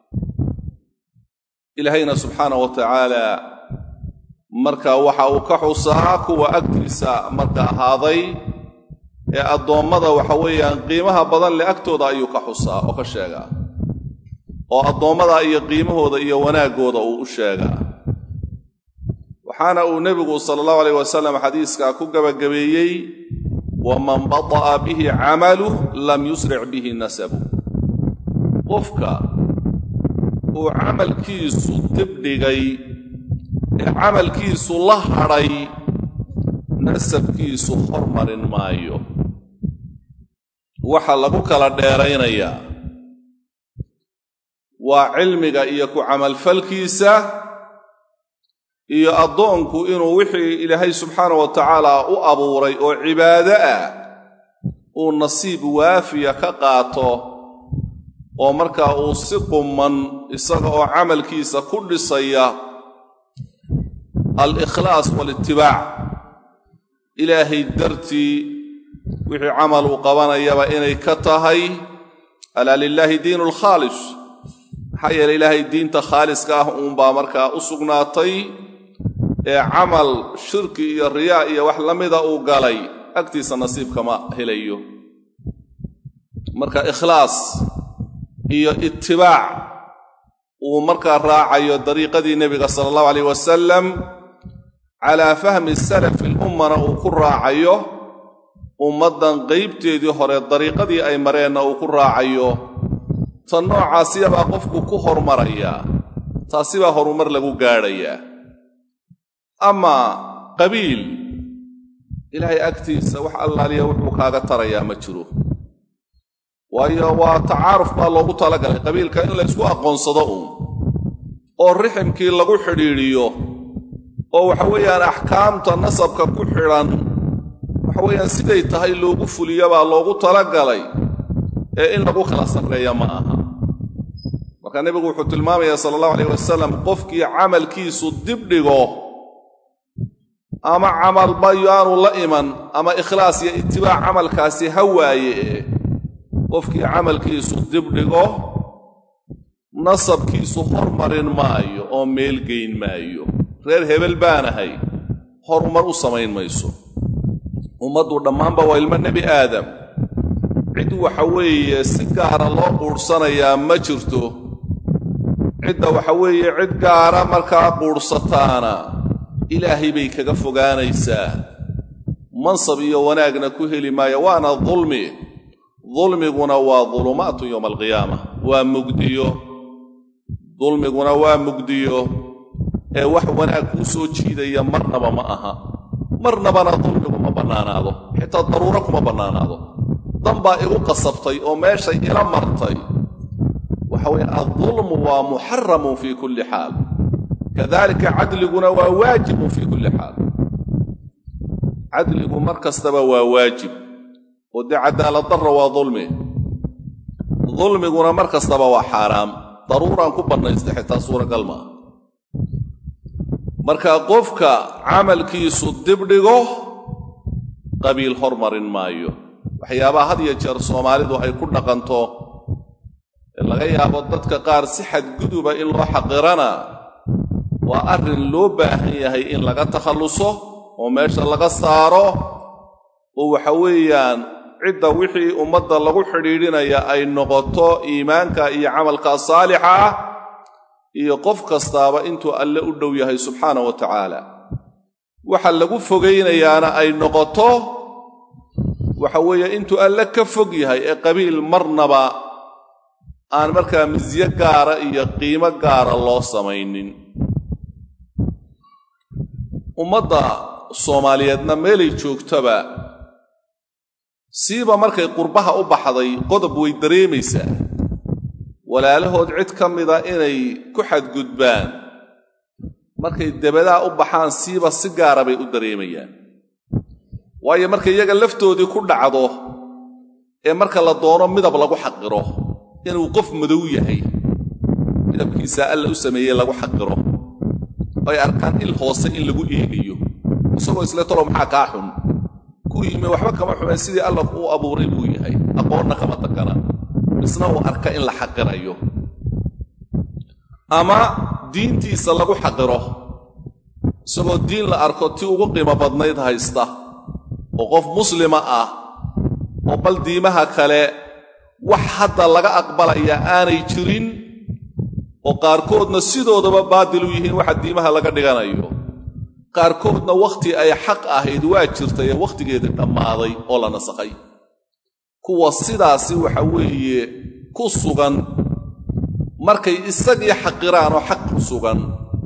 ilaahayna subxaana wa tacaala marka waxa uu ka xusaa kuwa agtiisa marka ahaaday ee addoommada waxa weeyaan qiimaha badan leh agtooda ayuu ka xusaa oo ka sheegaa oo addoommada iyo qiimahooda iyo wanaaggooda uu u sheegaa waxaana uu nebigu sala allahu alayh wasalam xadiiskaa ku gabagabeeyey waman bada'a bihi camaluh lam yusric bihi nasabu qofka uu camalkiisu dibdhigay ee camalkiisu la hadhay nasabkiisu hormarin maayo waxa lagu kala dheeraynayaa waa cilmiga iyo ku camalfalkiisa iyo addoonku inuu wixii ilaahay subxaana wa tacaala u abuuray oo cibaado ah uu nasiib waafiya ka qaato oo markaa uu si qumman isaga oo camalkiisa ku dhisaya al-ikhlaas waalitibaac ilaahay dartii wixii camal uu qabanayaba inay ka tahay alaa lilaahi diinu alkhaalis maxaa yeeley ilaahay diinta khaaliska ah uunbaa markaa u sugnaatay ee camal shirki iyo riyaa iyo wax la mida uu galay agtiisa nasiibkama helayo marka ikhlaas iyo itibaac uu markaa raacayo dariiqadii nebiga sala allahu alayh wasalam calaa fahmi salafi lummana uu ku raacayo ummaddan qaybteedii hore dariiqadii ay mareenna uu ku raacayo tan noocaasiyabaa qofku ku hormarayaa taasibaa horumar lagu gaadhayaa amaa qabiil ilaahay agtiisa wax allaaliya wuxuu kaaga tarayaa ma jiro waayo waa tacaaruf baa loogu talagalay qabiilka in laysku aqoonsado uun oo riximkii lagu xidhiidhiyo oo waxa weeyaan axkaamta nasabka ku xidhan waxa weeyaan siday tahay loogu fuliyo baa loogu talagalay ee in lagu kala sarreeya ma aha marka nebigu wuxuu tilmaamayaa sala allahu alayh wasalam qofkii camalkiisu dibdhigo ama camalba yaanu la iman ama ikhlaas iyo itibaac camalkaasi ha waaye ee qofkii camalkiisu dibdhigo nasabkiisu hormarin maayo oo meelgeyn maayo reer hebel baanahay horumar u samayn mayso ummaddu dhammaanba waa ilmo nebi aadam cid waxa weeye si gaara loo quudhsanayaa ma jirto cidda waxa weeye cid gaara markaa quudhsataana ilaahay bay kaga fogaanaysaa mansab iyo wanaagna ku heli maayo waana dulmi dulmiguna waa dulumaatu yowma alqiyaama waa mugdiyo dulmiguna waa mugdiyo ee wax wanaag kuu soo jiidaya marnaba ma aha marnabana dulmigu ma bannaanaado xitaa daruuro kuma bannaanaado dan baa igu qasabtay oo meeshay ila martay waxa weeye addulmu waa muxaramun fii kulli xaal kadalika cadliguna waa waajibun fii kulli xaal cadligu mar kastaba waa waajib oo dee cadaaladdarra waa dulmi dulmiguna mar kastaba waa xaaraam daruuraan ku bannaysta xitaa suuragal maaha marka qofka camalkiisu dibdhigo qabiil hormarin maayo waxyaabaha had iyo jeer soomaalidu ay ku dhaqanto ee laga yaabo dadka qaar si xadguduba in loo xaqirana waa arrin loo baahan yahay in laga takhalluso oo meesha laga saaro oo waxa weeyaan cidda wixii ummadda lagu xidhiidhinaya ay noqoto iimaanka iyo camalka saalixa ah iyo qof kastaaba intuu alle u dhow yahay subxaana wa tacaala waxa lagu fogaynayaana ay noqoto waxa weeye intuu alle ka fog yahay ee qabiil marnaba aan markaa misyo gaara iyo qiimo gaara loo samaynin ummadda soomaaliyeedna meelay joogtaba siiba markay qurbaha u baxday qodob way dareemaysaa walaalahood cid ka mida inay ku xadgudbaan markay debadaa u baxaan siiba si gaara bay u dareemayaan waayo markay iyaga laftoodii ku dhacdo ee marka la doono midab lagu xaqiro inuu qof madow yahay midabkiisaa alla u sameeyey lagu xaqiro ay arkaan il hoose in lagu eegayo isagoo isle tolo maxaa kaa xun ku yimi waxba kama xumeen sidii alla uu abuuray buu yahay aqoonna kama takana isna uu arka in la xaqirayo ama diintiisa lagu xaqiro isagoo diin la arko ti ugu qiimo badnayd haysta oo qof muslima ah oo bal diimaha kale wax hadda laga aqbalaya aanay jirin oo qaarkoodna sidoodaba baadil u yihiin waxa diimaha laga dhiganayo qaarkoodna wakhti ay xaq ahayd waa jirtay ee wakhtigeedii dhammaaday oo la nasakhay kuwa sidaasi waxa weeye ku sugan markay isagii xaqiraan oo xaq ku sugan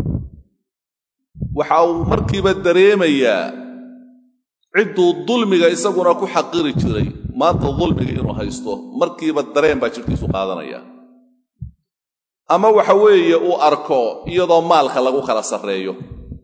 waxa uu markiiba dareemayaa cidduu dulmiga isaguna ku xaqiri jiray maanta dulmiga inuu haysto markiiba dareen baa jidhkiisu qaadanaya ama waxa weeye uu arko iyadoo maalka lagu kala sarreeyo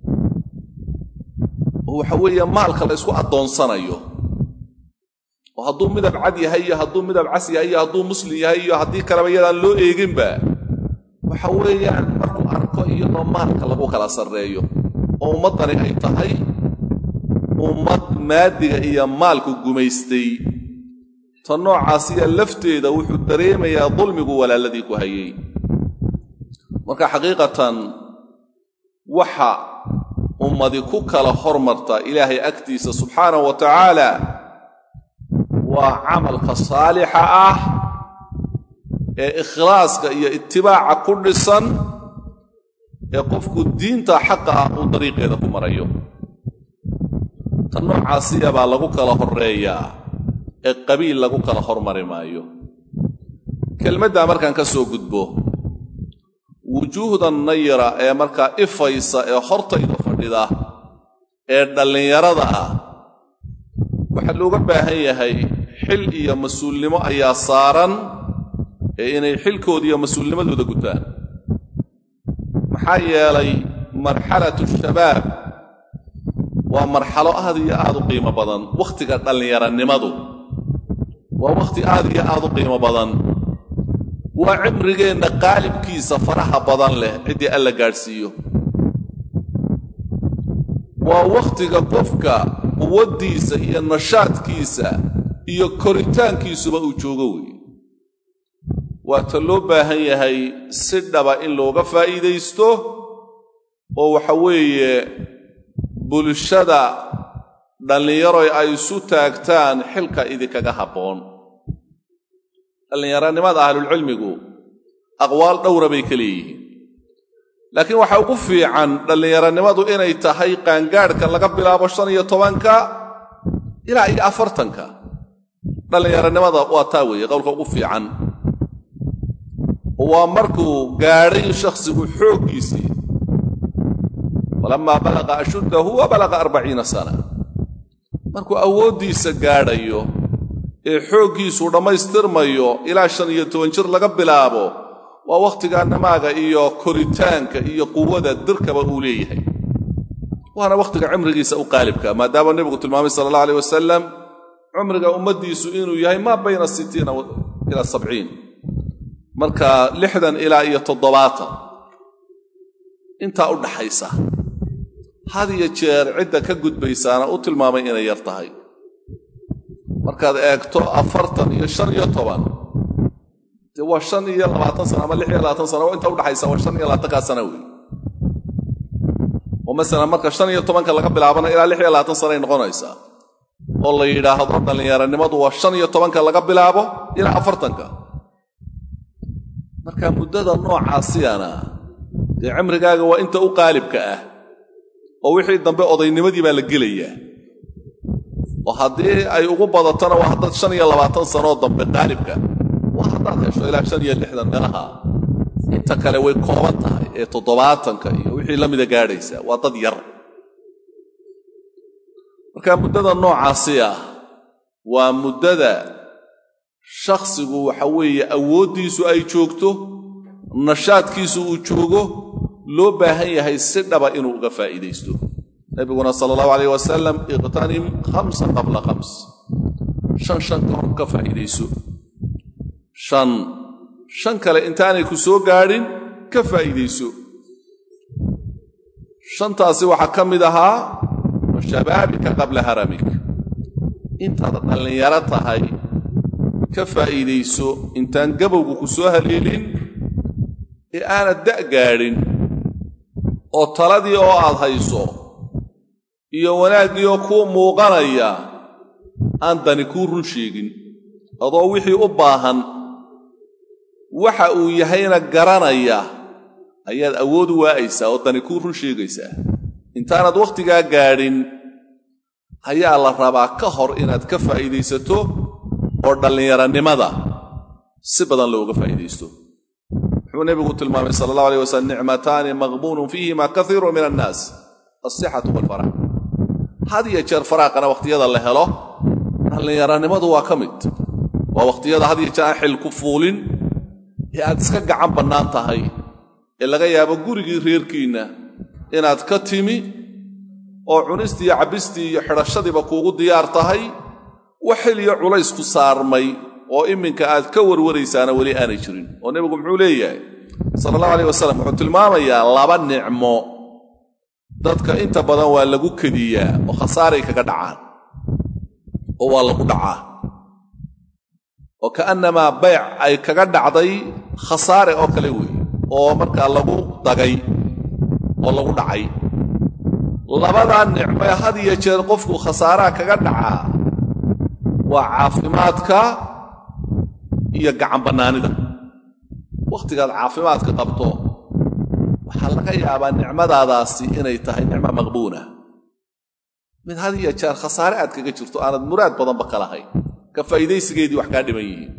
oo waxa weeye maalka la ysku addoonsanayo oo hadduu midab cad yahay iyo hadduu midab cas yahay iyo hadduu muslim yahay iyo haddii kaleba iyadaan loo eeginba waxa weeyaan markuu arko iyadoo maalka lagu kala sarreeyo oo ummaddani ay tahay ummad maadiga iyo maalku gumaystay ta noocaasiya lafteeda wuxuu dareemayaa dulmigu walaaladii ku hayay marka xaqiiqatan waxa ummadi ku kala hormarta ilaahay agtiisa subxaanahu wa tacaala waa camalka saalixa ah ee ikhlaaska iyo itibaaca ku dhisan ee qofku diinta xaqa ah uu dariiqeeda ku marayo ta noocaasiya baa lagu kala horreeyaa ee qabiil lagu kala hormari maayo kelmaddaa markaan ka soo gudbo wujuuhda nayra ee markaa ifaysa ee hortayda fadhida ee dhallinyarada ah waxaa looga baahan yahay xil iyo mas-uulnimo ayaa saaran ee inay xilkooda iyo mas-uulnimadooda gutaan maxaa yeelay marxalatu shabaab waa marxalo aad iyo aad u qiimo badan wakhtiga dhallinyaranimadu waa wakhti aad iyo aad u qiimo badan waa cimrigeenna qaalibkiisa faraha badan leh ciddii alla gaadhsiiyo waa wakhtiga qofka quwaddiisa iyo nashaadkiisa iyo koritaankiisuba uu joogo weeye waa ta loo baahan yahay si dhaba in looga faa'iidaysto oo waxa weeye bulshada dhallinyaroy ay isu taagtaan xilka idinkaga habboon dhallinyaranimada ahlulcilmigu aqwaal dhowra bay ka leeyihiin laakiin waxaa ugu fiican dhallinyaranimadu inay tahay qaangaadhka laga bilaabo shan iyo tobanka ilaa iyo afartanka dhallinyaranimada waa taa weeye qowlka ugu fiican waa markuu gaadhay shakhsigu xooggiisii falamaa balaqa ashuddahu wa balaqa arbaciina sana markuu awooddiisa gaadhayo ee xooggiisu dhammaystirmayo ilaa shan iyo toban jir laga bilaabo waa wakhtigaa namaaga iyo koritaanka iyo quwada dirkaba uu leeyahay waana wakhtiga cimrigiisa u qaalibka maadaama nebigu tilmaamay sala allah aleyh wasalam cumriga ummaddiisu inuu yahay maa bayna sittiina ilaa sabciin marka lixdan ilaa iyo toddobaatan intaa u dhaxaysa had iyo jeer cidda ka gudbaysaana u tilmaamay inay yar tahay markaad eegto afartan iyo shan iyo toban dee waa shan iyo labaatan sana ama lix iyo labaatan sana inta udhaxaysa waa shan iyo labaatankaa sana wey oo masalan marka shan iyo tobanka laga bilaabana ilaa lix iyo labaatan sanay noqonaysaa oo la yidhaahdo dhallinyaranimadu waa shan iyo tobanka laga bilaabo ilaa afartanka marka muddada noocaasiyana dee cimrigaaga waa inta u qaalibka ah oo wixii dambe odaynimadii baa la gelayaa oo haddii ay ugu badatona waa haddaad shan iyo labaatan sanoo dambe qaalibka waa haddaad hesho ilaa shan iyo lixdan meelaha inta kale way kooban tahay ee toddobaatanka iyo wixii la mida gaadhaysa waa dad yar marka muddada noocaasi ah waa muddada shakhsigu waxa weeye awooddiisu ay joogto nashaadkiisu uu joogo loo baahan yahay si dhaba inuu uga faa'iidaysto nebiguna sala allahu alayh wasalam iqtanim khamsan qabla khams shan shan ka hor ka faa'iidayso shan shan kale intaanay ku soo gaadhin ka faa'iidayso shantaasi waxaa ka mid ahaa shabaabika qabla haramik intaad dhallinyaro tahay ka faa'iidayso intaan gabowgu ku soo haleelin ee aanad da' gaadhin oo taladii oo aad hayso iyo wanaaggii oo kuu muuqanaya aan dani kuu run sheegin adoo wixii u baahan waxa uu yahayna garanaya ayaad awood u waa'aysaa oo dani kuu run sheegaysaa intaanad wakhtigaa gaadhin ayaa la rabaa ka hor inaad ka faa'iidaysato oo dhallinyaranimada si badan looga faa'iidaysto wuxuu nebigu tilmaamay sala allahu aleyh wasalam nicmataani maqbuunun fiihima kaiiru min annaas alsixatu waalfaraaq had iyo jeer faraaqana wakhtiyada la helo dhallinyaranimadu waa ka mid waa wakhtiyada had iyo jeer aan xil ku fuulin ee aad iska gacan bannaan tahay ee laga yaabo gurigii reerkiinna inaad ka timi oo cunistii iyo cabbistii iyo xidhashadiiba kuugu diyaar tahay wax xil iyo culays ku saarmay oo iminka aad ka warwaraysaana weli aanay jirin oo nebigu muxuu leeyahay sala allahu aleyh wasalam wuxuu tilmaamayaa laba nicmo dadka inta badan waa lagu kediyaa oo khasaaray kaga dhacaan oo waa lagu dhacaa oo ka'annamaa bayc ay kaga dhacday khasaare oo kale weeye oo markaa lagu dagay oo lagu dhacay labadaa nicmoe had iyo jeer qofku khasaaraha kaga dhacaa waa caafimaadka iyo gacan bannaanida wakhtigaad caafimaadka qabto waxaa laga yaabaa nicmadaadaasi inay tahay nicmo maqbuuna mid had iyo jeer khasaare aad kaga jirto aanad muraad badanba ka lahayn ka faa'iidaysigeedii wax kaa dhiman yihiin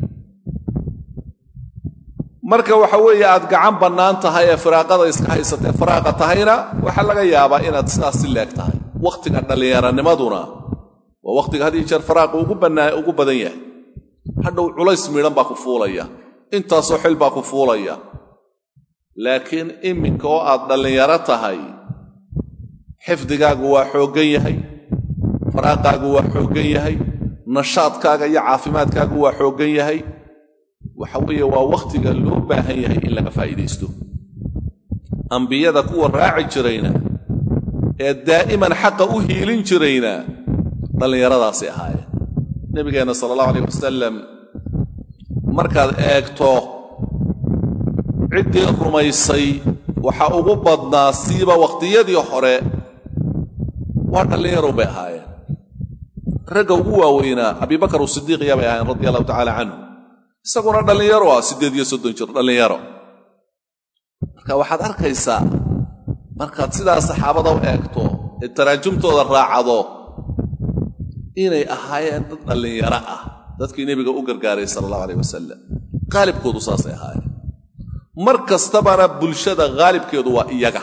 marka waxa weeye aad gacan bannaan tahay ee firaaqada iska haysatee faraaqa tahayna waxaa laga yaabaa inaad sidaas si leeg tahay wakhtiga dhallinyaranimaduna waa wakhtiga had iyo jeer faraaqa ugu badan yahay hadhow culays midhan baa ku fuulaya intaasoo xil baa ku fuulaya laakiin iminka oo aad dhallinyaro tahay xifdigaagu waa xooggan yahay faraaqaagu waa xooggan yahay nashaadkaaga iyo caafimaadkaagu waa xooggan yahay waxa weeye waa wakhtiga loo baahan yahay in laga faa'iidaysto ambiyada kuwa raaci jirayna ee daa'iman xaqa u hiilin jirayna dhallinyaradaasay ahaayeen nebigeenna sala allahu alayh wasalam markaad eegto ciddii rumaysay waxa ugu badnaa siiba wakhtiyadii hore waa dhallinyarow bay ahaayeen ragga ugu waaweynaa abibakar usidiiqiya bay ahaayeen radia allahu tacaala canhu isaguna dhallinyaro ah siddeed iyo soddon jir dhallinyaro marka waxaad arkaysaa markaad sidaa saxaabada u eegto ee taraajumtooda raacdo inay ahaayeen dad dhallinyaro ah dadkii nebiga u gargaaray sala allahu aleyh wasalam qaalibkoodu saasay ahaayeen mar kastabana bulshada khaalibkeedu waa iyaga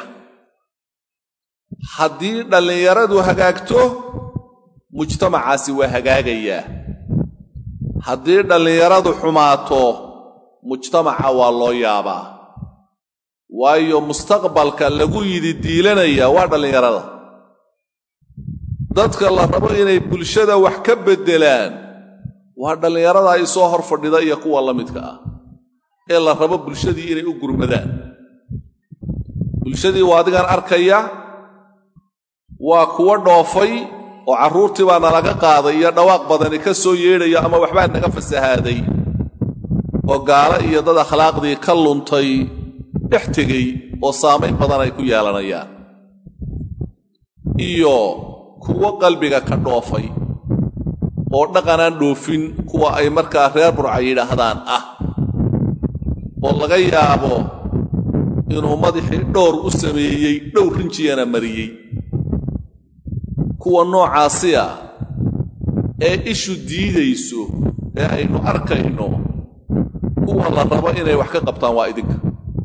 haddii dhallinyaradu hagaagto mujtamacaasi waa hagaagayaa haddii dhallinyaradu xumaato mujtamaca waa loo yaabaa waayo mustaqbalka lagu yidi diilanaya waa dhallinyarada dadka la rabo inay bulshada wax ka beddelaan waa dhallinyarada ay soo hor fadhida iyo kuwa la midka ah ee la rabo bulshadii inay u gurmadaan bulshadii waa adigan arkaya waa kuwa dhoofay oo carruurtii baa nalaga qaaday iyo dhawaaq badani ka soo yeedhaya ama waxbaa naga fasahaaday oo gaalo iyo dad akhlaaqdii ka luntay dhex tegey oo saamayn badan ay ku yeelanayaan iyo kuwo qalbiga ka dhoofay oo dhaqanaan dhoofin kuwa ay markaa reer burca yidhaahdaan ah oo laga yaabo inuu madaxii dhowr u sameeyey dhowr rinjiyana mariyey kuwa noocaasi ah ee ishu diidayso ee aynu arkayno kuwa la rabo inay wax ka qabtaan waa idinka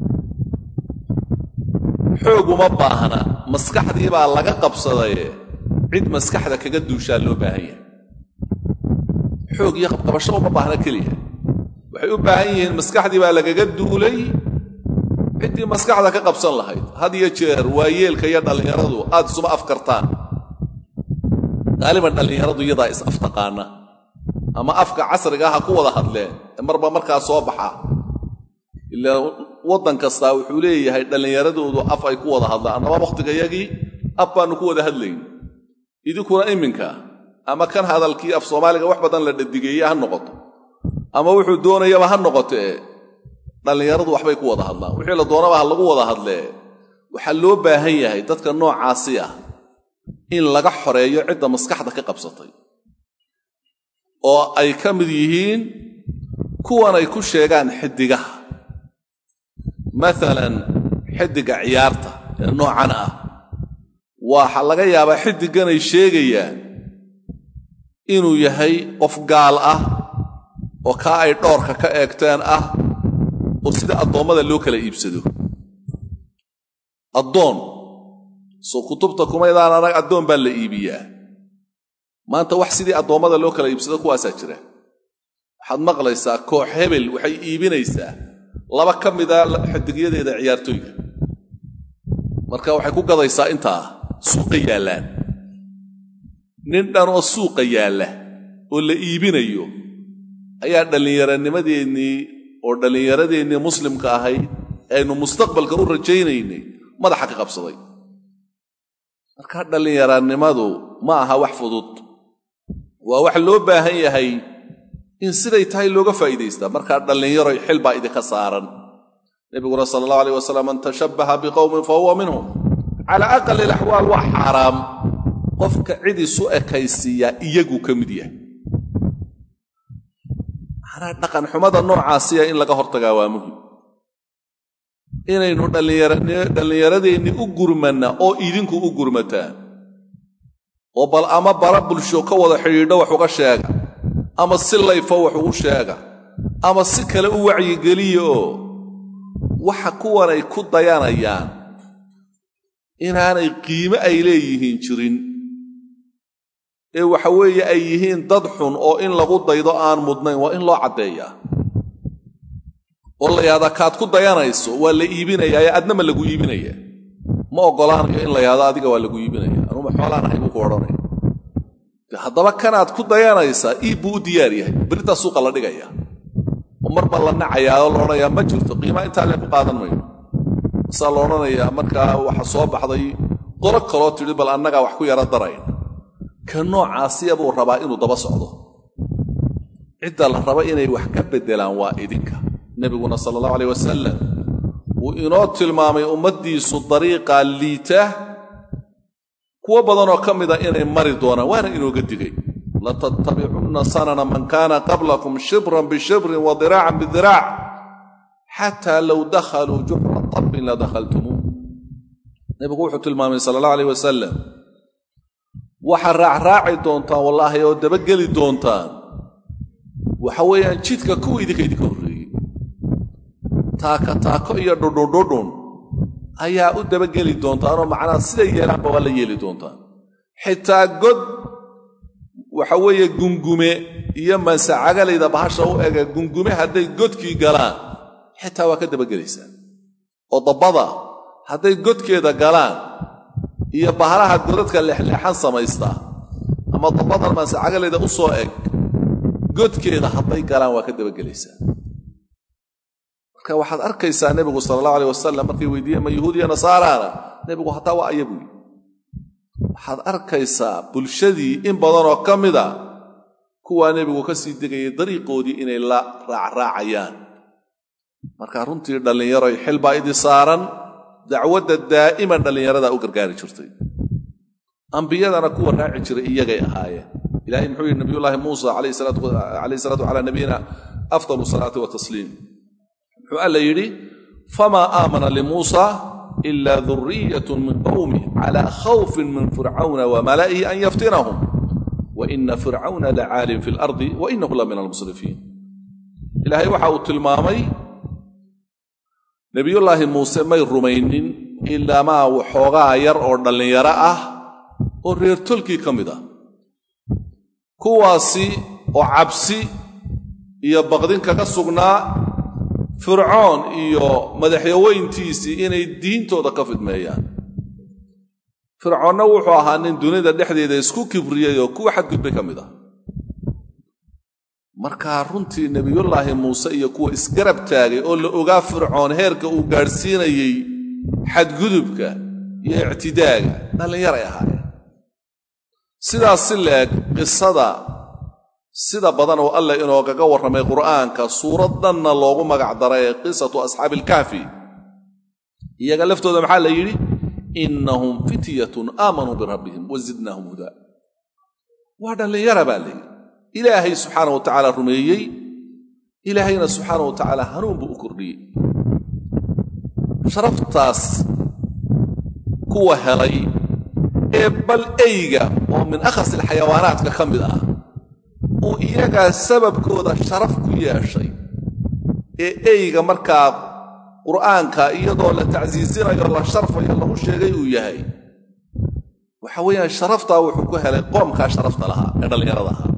xoog uma baahna maskaxdii baa laga qabsadaye cid maskaxda kaga duushaa loo baahan yahay xoog iyo qabqabasho uma baahna keliya waxay u baahan yihiin maskaxdii baa lagaga duulay ciddii maskaxda ka qabsan lahayd had iyo jeer waa yeelka iyo dhallinyaradu aad isuma afkartaan qaaliban dhallinyaradu iyadaa is aftaqaana ama afka casriga ha ku wada hadleen ee marba markaa soo baxa ilaa waddan kastaa wuxuu leeyahay dhallinyaradoodu af ay ku wada hadlaan annaba wakhtigayagii af baannu ku wada hadlayn idinkuna iminka ama kan hadalkii af soomaaliga wax badan la dhadigeeye ha noqoto ama wuxuu doonayaba ha noqotee dhallinyaradu waxbay ku wada hadlaan wixii la doonaba ha lagu wada hadlee waxaa loo baahan yahay dadka noocaasi ah in laga xoreeyo cidda maskaxda ka qabsatay oo ay ka mid yihiin kuwan ay ku sheegaan xiddigaha maalan xiddiga ciyaarta ee noocan ah waxa laga yaabaa xiddiganay sheegayaan inuu yahay qof gaal ah oo kaa ay dhoorka ka eegteen ah oo sida addoommada loo kala iibsado addoon soo kutubta kumaydaan anag addoon baa la iibiyaa maanta wax sidii addoommada loo kala iibsado kuwaasaa jira waxaad maqlaysaa koox hebel waxay iibinaysaa laba ka mida xidigyadeeda ciyaartooyga marka waxay ku gadaysaa intaa suuqa yaallaan nin dhan oo suuqa yaalla oo la iibinayo ayaa dhallinyaranimadeennii oo dhallinyaradeenii muslimka ahayd aynu mustaqbalka u rajaynaynay madaxa ka qabsaday marka dhallinyaranimadu ma aha wax fudud waa wax loo baahan yahay in siday tahay looga faa'iidaystaa markaa dhallinyaroy xil baa idinka saaran nebiguna sala allahu alayh wasalam man tashabbaha biqowmin fa huwa minhum cala aqali alaxwaal waa xaaraam qofka cid isu ekaysiiyaa iyaguu ka mid yahay manaa dhaqanxumada noocaasiya in laga hortagaa waa muhim inaynu dhallinyaradeenni u gurmanna oo idinku u gurmataan oo bal ama bara bulsho ka wada xidhiidho wax uga sheega ama si layfo wax ugu sheega ama si kale u wacyigeliya oo waxa kuwanay ku dayanayaan inaanay qiime ay leeyihiin jirin ee waxa weeye ay yihiin dad xun oo in lagu daydo aan mudnayn waa in loo caddeeyaa oo la yahdaa kaad ku dayanayso waa la iibinayaa ee adnama lagu iibinaya ma oggolaanayo in la yahdo adiga waa lagu iibinaya anuma xoolaan ahay buu ku odhanaya de haddaba kanaad ku dayanaysaa iib buu u diyaar yahay beritaa suuqa la dhigaya oo marba la nacayaa oo la odhanayaa ma jirto qiimaa intaa leen ku qaadan mayno masaa la odhanayaa markaa waxa soo baxday qolo kaloo tidhi bal annagaa wax ku yara darayna ka noocaasiya buu rabaa inuu daba socdo cidda la raba inay wax ka beddelaan waa idinka nebiguna sala allahu alayh wasalam wuu inoo tilmaamay ummaddiisu dariiqa liita kuwo badanoo ka mida inay mari doonaan waana inooga digay latattabicunna sanana man kaana qablakum shibran bishibrin wa diraacan bidiraac xataa low dakhaluu juxra tabbin la dakhaltumuuh nebigu wuxuu tilmaamay sala allahu alayh wasalam waxaa raacraaci doontaan wallaahi oo dabageli doontaan waxa weeyaan jidka kuwa idinka idinka horreeyey taaka taako iyo dhudhundhudhun ayaa u dabageli doontaanoo macnaha siday yeelaanba waa la yeeli doontaan xitaa god waxa weeye gungume iyo mansacagalayda bahasha u ega gungume hadday godkii galaan xitaa waa ka dabagelaysaa oo dabbada hadday godkeeda galaan iyo bahalaha godadka leexleexan samaystaa ama dabbadan mansacagalayda u soo eg godkeeda hadday galaan waa ka dabagelaysaa marka waxaad arkaysaa nebigu sala allahu aleyh wasalam markay weydiiyeen ma yahuudiya nasaaraana nebigu hataa waa aya buuyi waxaad arkaysaa bulshadii in badanoo ka mida kuwaa nebigu ka sii degayay dariiqoodii inay la raacraacayaan marka runtii dhallinyaroy xil baa idi saaran dacwadda daa'iman dhallinyaradaa u gargaari jirtay ambiyadana kuwa raaci jiray iyagay ahaayeen ilahay muxuu yidhi nabiyullaahi muusa calayhi salaatu calaa nabiyina afdalu salaati wa tasliim muxuu alla yidhi famaa aamana limuusa ila duriyatun min qowmih calaa khawfin min fircawna wa mala'ihi an yaftinahum wa ina fircawna lacaalin fi lardi wa inahu la min almusrifiin ilaahay waxa uu tilmaamay nebiyullaahi muuse may rumaynin ilaamaa waxoogaa yar oo dhallinyaro ah oo reer tolkii ka mid ah kuwaasi oo cabsi iyo baqdin kaga sugnaa fircoon iyo madaxyaweyntiisii inay diintooda ka fidmeeyaan fircoonna wuxuu ahaa nin dunida dhexdeeda isku kibriyey oo kuwa xadgudbay ka mid ah markaa runtii nebiyullaahi muuse iyo kuwa isgarab taagay oo la ogaa fircoon heerka uu gaadhsiinayey xadgudubka iyo ictidaaga dhallinyaray ahaayeen sidaas si leeg qisada sida badan oo alla inoogaga warramay qur'aanka suuraddanna loogu magac daray ee qisatu asxaabi ilkahfi iyaga laftooda maxaa la yidhi innahum fityatun aamanuu birabbihim wa zidnaahum hudaa waa dhallinyara baa layidhi ilaahay subxaana wa tacaala rumeeyey ilaahayna subxaana wa tacaala hanuun buu u kordhiyey sharaftaas kuwa helay ee bal eyga oo min akhas alxayawaanaadka ka mid ah uu iyagaa sababkooda sharaf ku yeeshay ee eyga markaa qur'aanka iyadoo la tacsiisinayo la sharfayo lagu sheegay uu yahay waxa weeyaan sharaftaa wuxuu ku helay qoomkaa sharafta lahaa ee dhallinyarada ahaa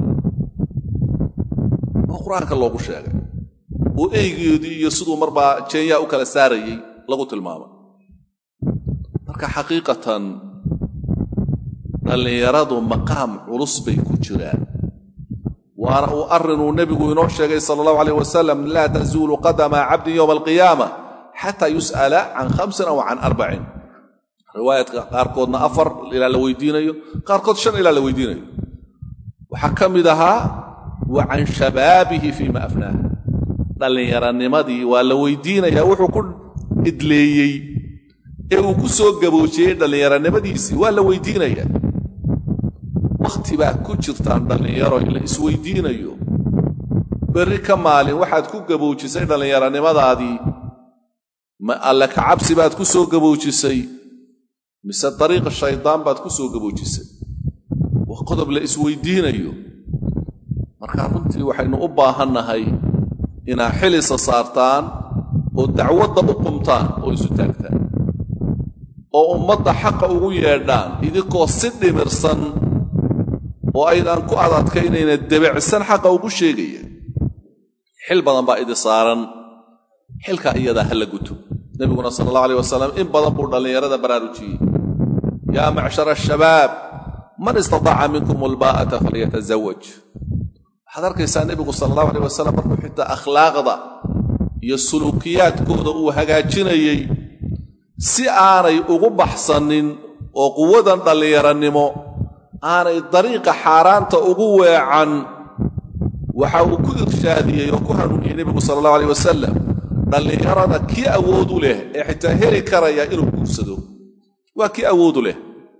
oo qur-aanka loogu sheegay oo eygeedii iyo siduu marbaa jeenyaa u kala saarayey lagu tilmaamay marka xaqiiqatan dhallinyaradu maqaam culus bay ku jiraan waana uu arrinuu nebigu inoo sheegay sala allahu alayh wasalam laa tazuulu qadama cabdin yowma alqiyaama xataa yus'ala can khamsin aw can arbacin riwaayadka qaarkoodna afar ilaa la weydiinayo qaarkood shan ilaa la weydiinayo waxaa ka mid ahaa wa can shabaabihi fiima afnaah dhallinyaranimadii waa la weydiinayaa wuxuu ku idleeyey ee uu ku soo gaboojiyey dhallinyaranimadiisii waa la weydiinayaa wakhti baa ku jirtaan dhallinyaro la isweydiinayo berri ka maalin waxaad ku gaboojisay dhallinyaranimadaadii ma alle ka cabsi baad ku soo gaboojisay mise dariiqa shaydaan baad ku soo gaboojisay waa qodob la isweydiinayo markaa runtii waxaynu u baahannahay inaad xilisa saartaan oo dacwadda u qumtaan oo isu taagtaan oo ummadda xaqa ugu yeedhaan idinkoo si dhimirsan oo aydaan ku adadkaynayna debecsan xaqa ugu sheegaya xil badan baa idi saaran xilkaa iyadaa ha la guto nebiguna sala allahu aleyh wasalam in badan buu dhallinyarada baraarujiyey yaa macshara ashabaab man istataaca minkum albaa'ata falyatazawaj waxaad arkaysaa nebigu sala allahu aleyh wasalam markuu xitaa akhlaaqda iyo suluukiyaadkooda uu hagaajinayey si aanay ugu baxsanin oo quwadan dhallinyaranimo aanay dariiqa xaaraanta ugu weecan waxa uu ku irshaadiyey oo ku hanuuniyey nebigu sala allahu aleyh wasalam dhallinyarada kii awoodu leh ee xitaa heli karaya inuu guursado waa kii awoodu leh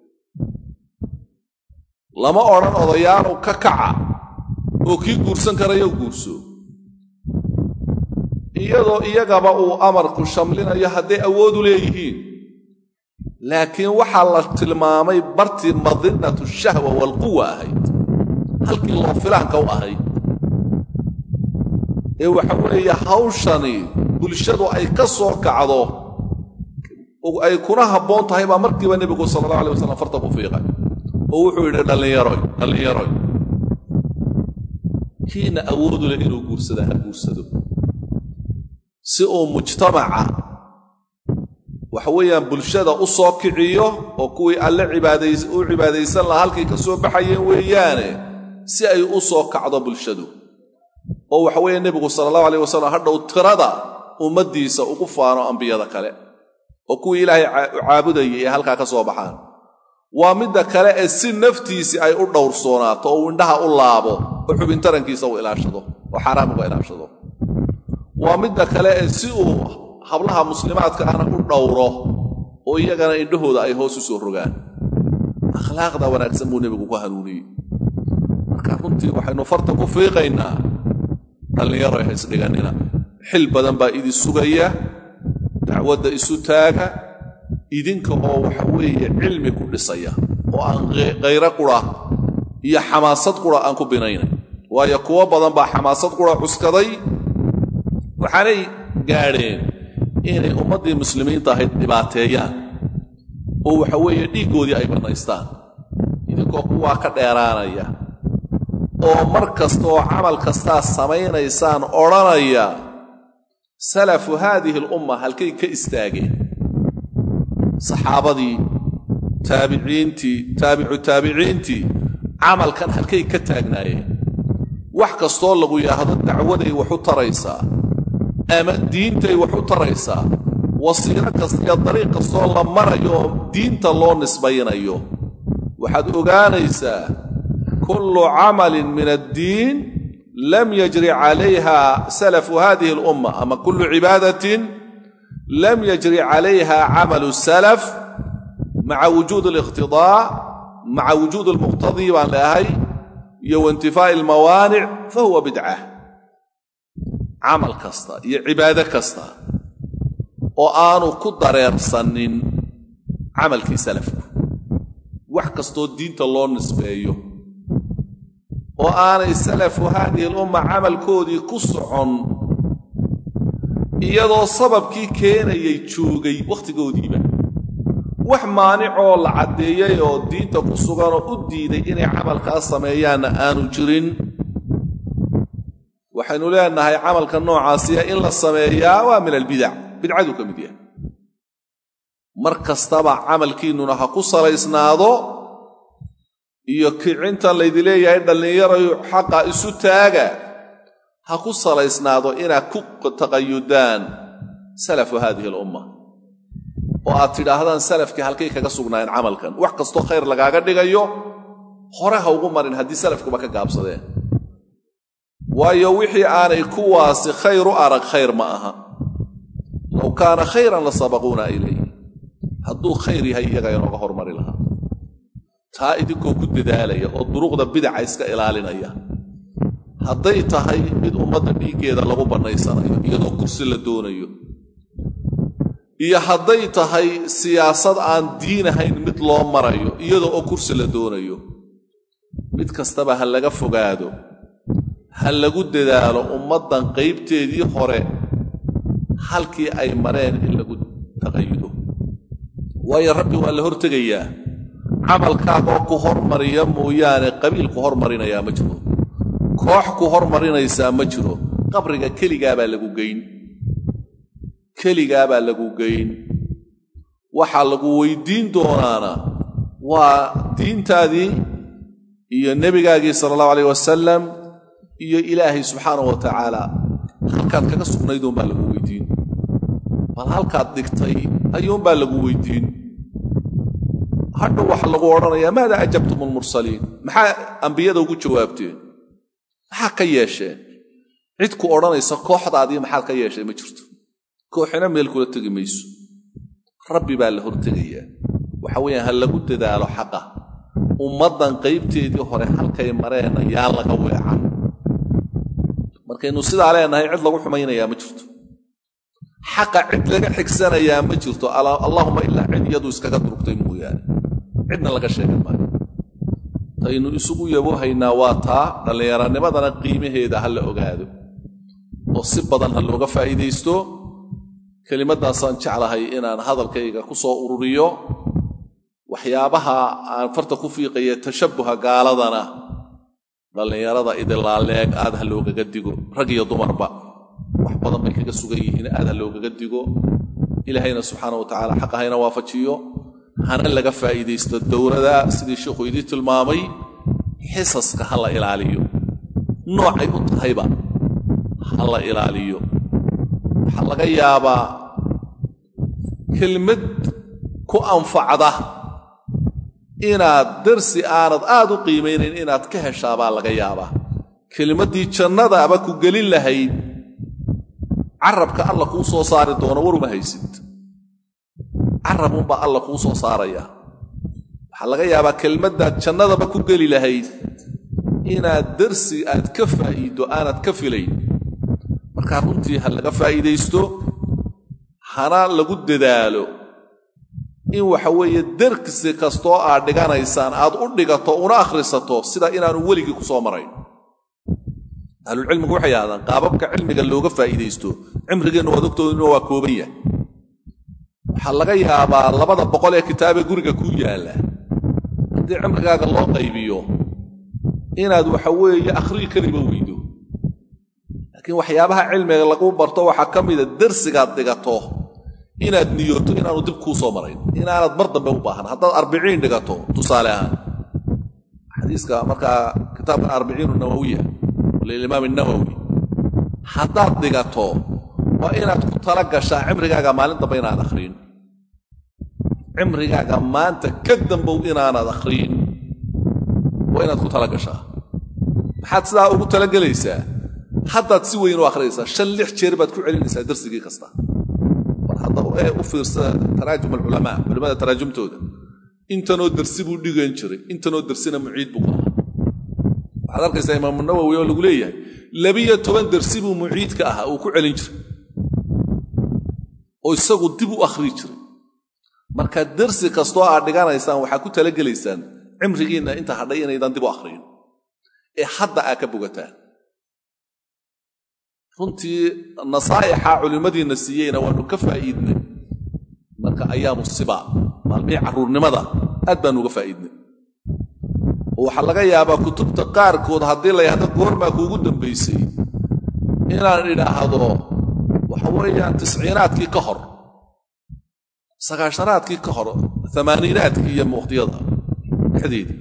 lama odhan odayaanu ka kaca oo kii guursan karaya u guurso iyadoo iyagaba uu amarku shamlinayo hadday awoodu leeyihiin laakiin waxaa la tilmaamay bartii madinatu shahwa waalquwa ahayd halkii loo filaanka u ahayd ee waxa weeye hawshani bulshadu ay ka soo kacdo ay kuna habboon tahay baa markiiba nebigu sala allahu alay wasalam farta ku fiiqay oo wuxuu yidhi dhallinyaroy dhallinyaroy kiina awoodu leh inuu guursada ha guursado si uu mujtamaca waxa weeyaan bulshada u soo kiciyo oo kuwii alle u cibaadaysan lahaa halkay ka soo baxayeen weeyaane si ay u soo kacdo bulshadu oo waxa weeye nebigu sala allahu alayh wasalam hadhow tirada ummaddiisa ugu faano ambiyada kale oo kuwii ilaahay caabudayay ee halkaa ka soo baxaan waa midda kale ee si naftiisii ay u dhowrsoonaato oo uu indhaha u laabo oo xubintarankiisa uu ilaashado oo xaaraam uga ilaashado waa midda kale ee si uu hablaha muslimaadka ahna u dhowro oo iyagana indhahooda ay hoos u soo rogaan akhlaaqda wanaagsan buu nebigu ku hanuuniyey marka runtii waxaynu farta ku fiiqaynaa dhallinyaro ha isdhiganina xil badan baa idin sugaya dacwadda isu taaga idinka oo waxa weeye cilmi ku dhisaya oo aan khayro qura iyo xamaasad qura aan ku binaynay waayo kuwo badan baa xamaasad qura cuskaday waxaanay gaadheen inay ummaddii muslimiinta ahayd dhibaateeyaan oo waxa weeye dhiiggoodii ay bannaystaan idinkoo kuwaa ka dheeraanaya oo mar kasta oo camal kastaa samaynaysaan odhanaya salafu haadihi alumma halkay ka istaageen saxaabadii taabiciintii taabicu taabiciintii camalkan halkay ka taagnaayeen wax kastoo lagu yidhaahdo dacwaday wax u taraysaa ama diintay wax u taraysaa wasiilo kasta iyo dariiq kastoo la marayo oo diinta loo nisbaynayo waxaad ogaanaysaa kullu camalin min addiin lam yajri calayha salafu hadihi alumma ama kullu cibaadatin lam yajri calayha camalu salaf maca wujuud aliqtidaa maca wujuud almuqtadii baan leahay iyo waintifaa'i almawaanic fa huwa bidca camal kasta iyo cibaado kasta oo aanu ku dareersanin camalkii salafku wax kastoo diinta loo nisbeeyo oo aanay salafu haadihi alumma camalkoodii ku socon iyadoo sababkii keenayay joogay wakhtigoodiiba wax maanicoo la caddeeyey oo diinta ku suganoo u diiday inay camalkaas sameeyaanna aanu jirin waxaynu leenahay camalka noocaasiya in la sameeyaa waa min albidac bidcaduu ka mid yahay mar kastaba camalkiinnuna ha ku salaysnaado iyo kicintan laydi leeyahay dhallinyarayu xaqa isu taaga ha ku salaysnaado inaad ku taqayudaan salafu haadihi alumma oo aad tidhaahdaan salafkii halkay kaga sugnaayeen camalkan wax kastoo khayr lagaaga dhigayo hore ha ugu marin haddii salafkuba ka gaabsadeen waayo wixii aanay kuwaasi khayr u arag khayr ma aha low kaana khayran la sabaquuna ilayh hadduu khayr yahay iyaga inooga hormari lahaa taa idinkoo ku dadaalaya oo duruqda bidaca iska ilaalinaya hadday tahay mid ummadda dhiiggeeda lagu bannaysanayo iyadoo kursi la doonayo iyo hadday tahay siyaasad aan diin ahayn mid loo marayo iyadoo oo kursi la doonayo mid kastaba ha laga fogaado ha lagu dadaalo ummaddan qaybteedii hore halkii ay mareen in lagu taqayudo waayo rabbi waa la hortegayaa camalkaagoo ku hormariya mooyaane qabiil ku hormarinayaa ma jiro koox ku hormarinaysaa ma jiro qabriga keligaabaa lagu geyn keligaabaa lagu geyn waxaa lagu weydiin doonaana waa diintaadii iyo nebigaagii sala allahu alayh wasalam iyo ilaahay subxaanah wa tacaala halkaad kaga sugnayduunbaa lagu weydiin bal halkaad dhigtay ayuunbaa lagu weydiin hadhow waxa lagu odhanayaa maada ajabtum almursaliin maxaa ambiyada ugu jawaabteen maxaa ka yeesheen cid ku odhanaysa kooxdaadii maxaad ka yeesheen ma jirto kooxina meel kula tegi mayso rabbi baa la hortegayaa waxa weeyaan ha lagu dadaalo xaqa ummaddan qaybteedii hore halkay mareen yaa laga weecan markaynu sidaa leenahay cid lagu xumaynayaa ma jirto xaqa cid laga xigsanayaa ma jirto allaahuma ilaa cid iyadu iskaga durugtay mooyaane cidna laga sheegan maayo taynu isugu yaboohaynaa waa taa dhallinyaranimadana qiimaheeda ha la ogaado oo si badan ha looga faa'iidaysto kelimaddaasaan jeclahay inaan hadalkayga ku soo ururiyo waxyaabaha aan farta ku fiiqaya tashabbuha gaaladana dhallinyarada idilaaleeg aad ha loogaga digo rag iyo dumarba wax badan bay kaga sugan yihiin aad ha loogaga digo ilaahayna subxaana wa tacaala xaqa hayna waafajiyo hana laga faa'iidaysto dowlada sidii sheikhu idii tilmaamay xisaska ha la ilaaliyo noocay u tahayba ha la ilaaliyo waxaa laga yaabaa kelmad ku anfacda inaad darsi aanad aad u qiimaynayn inaad ka heshaabaa laga yaabaa kelmaddii jannadaaba ku gelin lahayd carabka alla kuu soo saari doono waruma haysid carabunbaa alla kuu soo saaraya waxaa laga yaabaa kelmaddaad jannadaba ku geli lahayd inaad darsi aad ka faa'iiddo aanad ka filayn markaa runtii ha laga faa'iidaysto hana lagu dadaalo in waxa weeye darsi kastoo aad dhiganaysaan aad u dhigato una akhrisato sida inaanu weligii ku soo marayn ahlulcilmigu waxay yidhahdaan qaababka cilmiga looga faa'iidaysto cimrigeennu waad ogtooduna waa kooban yahay waxaa laga yaabaa labada boqol ee kitaabee guriga kuu yaalla haddii cimrigaaga loo qaybiyo inaad waxa weeye akhriyi kariba weydo laakiin waxyaabaha cilmiga lagu barto waxaa ka mida darsigaad dhigato inaad niyooto inaanu dib kuu soo marayn inaanad mar dambe u baahan haddaad arbiciin dhigato tusaale ahaan xadiiska markaa kitaabkan arbiciinu nawawiya lilimaam nawowi haddaad dhigato waa inaad ku tala gashaa cimrigaaga maalin dambe inaad akhriin cimrigaaga maanta ka dambow inaanad akhriin waa inaad ku tala gashaa maxaad sidaa ugu talagelaysaa haddaad si weyn u akhriyaysaa shan lix jeer baad ku celinaysaa darsigii kasta war haddaba ee u fiirsa taraajum alculamaa culimmada taraajumtooda intanoo darsi buu dhigan jiray intanoo darsina muciid buu ahaa waxaad arkaysaa imaamu nawowi oo lagu leeyahay labiyo toban darsi buu muciidka ahaa uu ku celin jiray oo isagu dib u akhrii jiray marka darsi kastoo aad dhiganaysaan waxaad ku talagelaysaan cimrigiinna inta hadhay inaydan dib u akhriyin ee hadda aad ka bogataan runtii nasaa'ixa culimmadiinna siiyeyna waannu ka faa'iidnay marka ayaamu sibaa maalmihii carruurnimada aad baannu uga faa'iidnay oo waxaa laga yaabaa kutubta qaarkood haddii la yahdo goormaa kuugu dambaysay inaan idhaahdo waxa weeyaan tisciinaadkii ka hor sagaashanaadkii ka hor amaaniinaadkii iyo muqdiyada dhexdeedii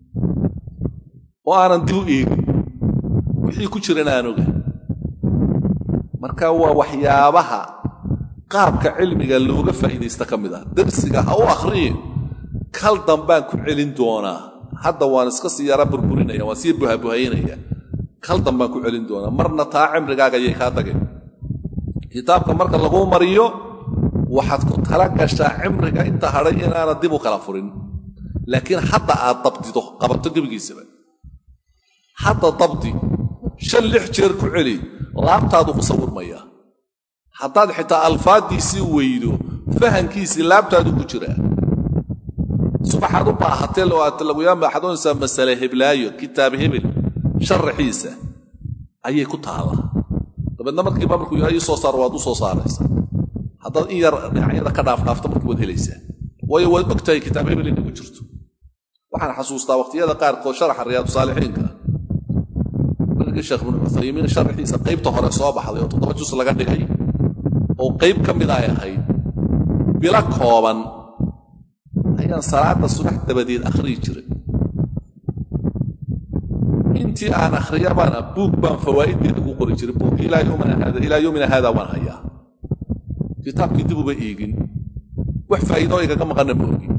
oo aanan dib u eegin wixii ku jiran aan oga marka waa waxyaabaha qaabka cilmiga looga faa'iidaysta ka mid ah darsiga ha u akhriyin kal dambaan ku celin doonaa hadda waan iska sii yara burburinaya waan sii buhabuhaynaya kal dambaan ku celin doonaa marna taa cimrigaaga ayay kaa tageen kitaabka marka laguu mariyo waxaad ku tala gashaa cimriga inta hadhay inaanad dib u kala furin laakiin hadda aad dabdido qabato gebigiisaba hadda dabdi shan lix jeer ku celi laabtaadu ku sawirmaya haddaad xitaa alfaaddiisii weydo fahankiisii laabtaadu ku jiraa subaxaad u baahatee laguyaama waxaad oonaysaa masale heblaayo kitaab hebel sharaxiisa ayay ku taallaa dabeedna markiiba markuu ii soo saaro waad u soo saaraysaa haddaad in yar dhinacyada ka dhaafdhaafta markii waad helaysaa waayo waad og tahay kitaab hebel inay ku jirto waxaan xasuustaa waqhtiyada qaarkood sharaxa riyaadu saalixiinka barigii sheekh ibnu cuthaymiin sharaxiisa qaybta hore soo baxday oo toddoba jus laga dhigay oo qayb ka mid ay ahayd bilo kooban ayaan salaada subax dabadeed akhriyi jiray intii aan akhriyabana buug baan fawaa'iddeeda ku qori jiray buugkii ilaa yowmina haada waan hayaa kitaabkii dib uba eegin wax faa'iidoo igaga maqanna ma ogin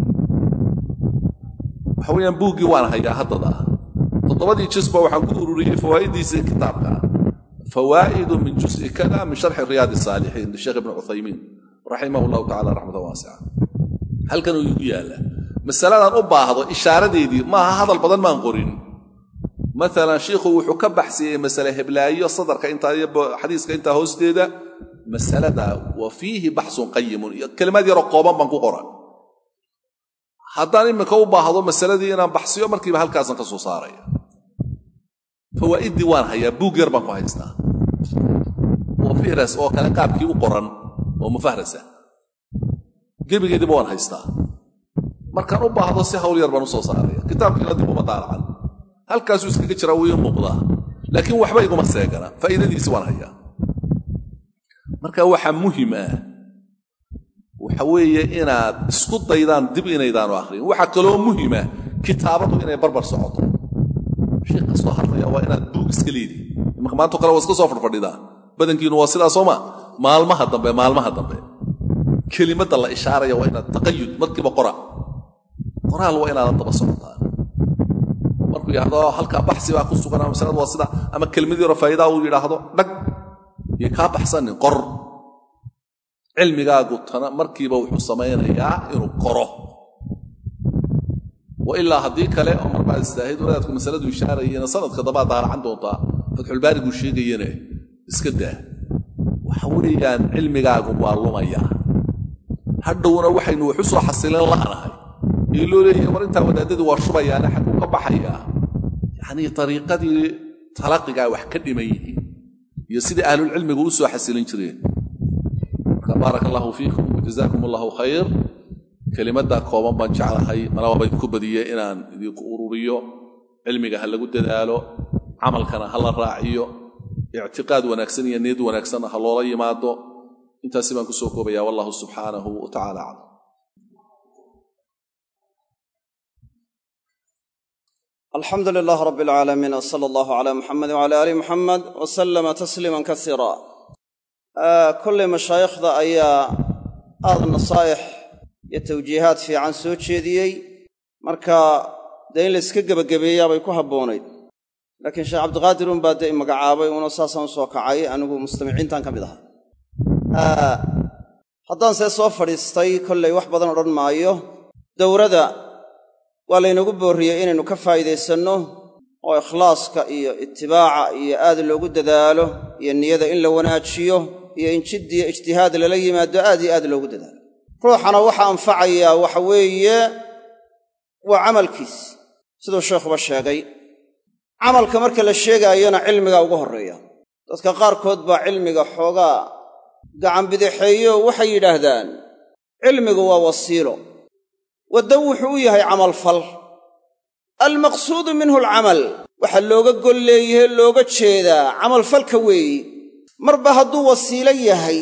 waxa weeyaan buuggii waan hayaa haddada ah toddobadii jisba waxaan ku ururiyey fawaa'iddiisii kitaabka fawaa'idu min jus'i kada min sharxi riyaadi saalixiin lisheekh ibni cuthaymiin raximah allahu tacala raxmatan waasica halkanuu igu yaalla masaladan u baahdo ishaaradeedii maaha hadal badan maan qorin maalan shiikhu wuxuu ka baxsiyey masale heblaayo sadarka intaa iyo xadiiska intaa hoosteeda masalada wa fiihi baxsun qayimun iyo kelimaad yaroo kooban baan ku qoran haddaan iminka u baahdo masaladii inaan baxsiyo markiiba halkaasan ka soo saaraya fawaa'iddii waan hayaa buug yar baan ku haystaa oo fihras oo kale qaabkii u qoran oo mufahrasa gebigeediiba waan haystaa markaan u baahdo si hawl yar baan u soo saaraya kitaabkiina dib uma daalacan halkaasuu iskaga jiraa wuu ii muuqdaa laakiin waxba iguma seegana faa'iidadiisi waan hayaa marka waxaa muhim ah waxa weeye inaad isku daydaan dib inaydaanu akhriyin waxaa kaloo muhima kitaabadu inay barbar socoto shay kastoo hadlaya waa inaad buug iska leedihi imanka maanto kale waa iska soo fadhfadhidaa badankiinu waa sidaa sooma maalmaha dambe maalmaha dambe kelimadda la ishaaraya waa inaad taqayud markiiba qora qoraal waa inaadan daba socotaan oo markuu yidhahdo halkaa baxsi baa ku sugan ama masaladu waa sida ama kelmad yaro faa'idaa uu yidhaahdo dhag iyo kaa baxsanin qor cilmigaagu tana markiiba wuxuu samaynayaa inuu qoro wa ilaa haddii kale oo marbaad istaahid wadaadku masaladu ishaarayena sanadka dabaad daaracan doontaa fatxulbaariguu sheegayene iska daa waxa weeyaan cilmigaagu waa lumayaa hadhowna waxaynu wax u soo xasilin la'nahay ee loo leeyahay war intaa wadaadadii waa shubayaane xagguu ka baxayaa yacnii dariiqadii talaqigaa wax ka dhiman yihiin iyo sidai ahlulcilmigu u soo xasilin jireen marka baaraka allahu fiikum wajazaakum allahu khayr kelimaddaa kooban baan jeclahay malaba ba idinku badiye inaan idinku ururiyo cilmiga ha lagu dadaalo camalkana ha la raaciyo ictiqaad wanaagsan iyo niyad wanaagsanna ha loola yimaado intaasi baan kusoo koobaya wallahu subxaanahu wa tacala aclam alxamdu lilah rab alcaalamiin w sala allahu cala muxamed wcala aali muxamed wa sallama tasliiman kasiira kollay mashaayikhda ayaa aada nasaa'ix iyo tawjiihaad fiican soo jeediyey marka dee in la yska gebagabeeyaa bay ku habboonayd laakiin sheekh cabdiqaadir un baa dee i magacaabay una saasaan u soo kacay anigu mustamiciintan ka mid ahaa haddaan see soo fadhiistay kollay wax badan odhan maayo dowrada waa laynagu boorriyey inaynu ka faa'iidaysanno oo ikhlaaska iyo itibaaca iyo aad loogu dadaalo iyo niyada in la wanaajiyo iyo in jiddiyo ijtihaad lala yimaado aad iyo aad loogu dadaalo ruuxana waxa anfacayaa waxa weeye waa camalkiis siduu sheekhuba sheegay camalka marka la sheegaayona cilmiga ugu horreeya dadka qaarkood baa cilmiga xoogaa gacanbidixeeyo waxay yidhaahdaan cilmigu waa wasiilo waddan wuxuu u yahay camalfal almaqsuudu minhu alcamal waxa looga gol leeyahe looga jeedaa camalfalka weeyi marba hadduu wasiilo yahay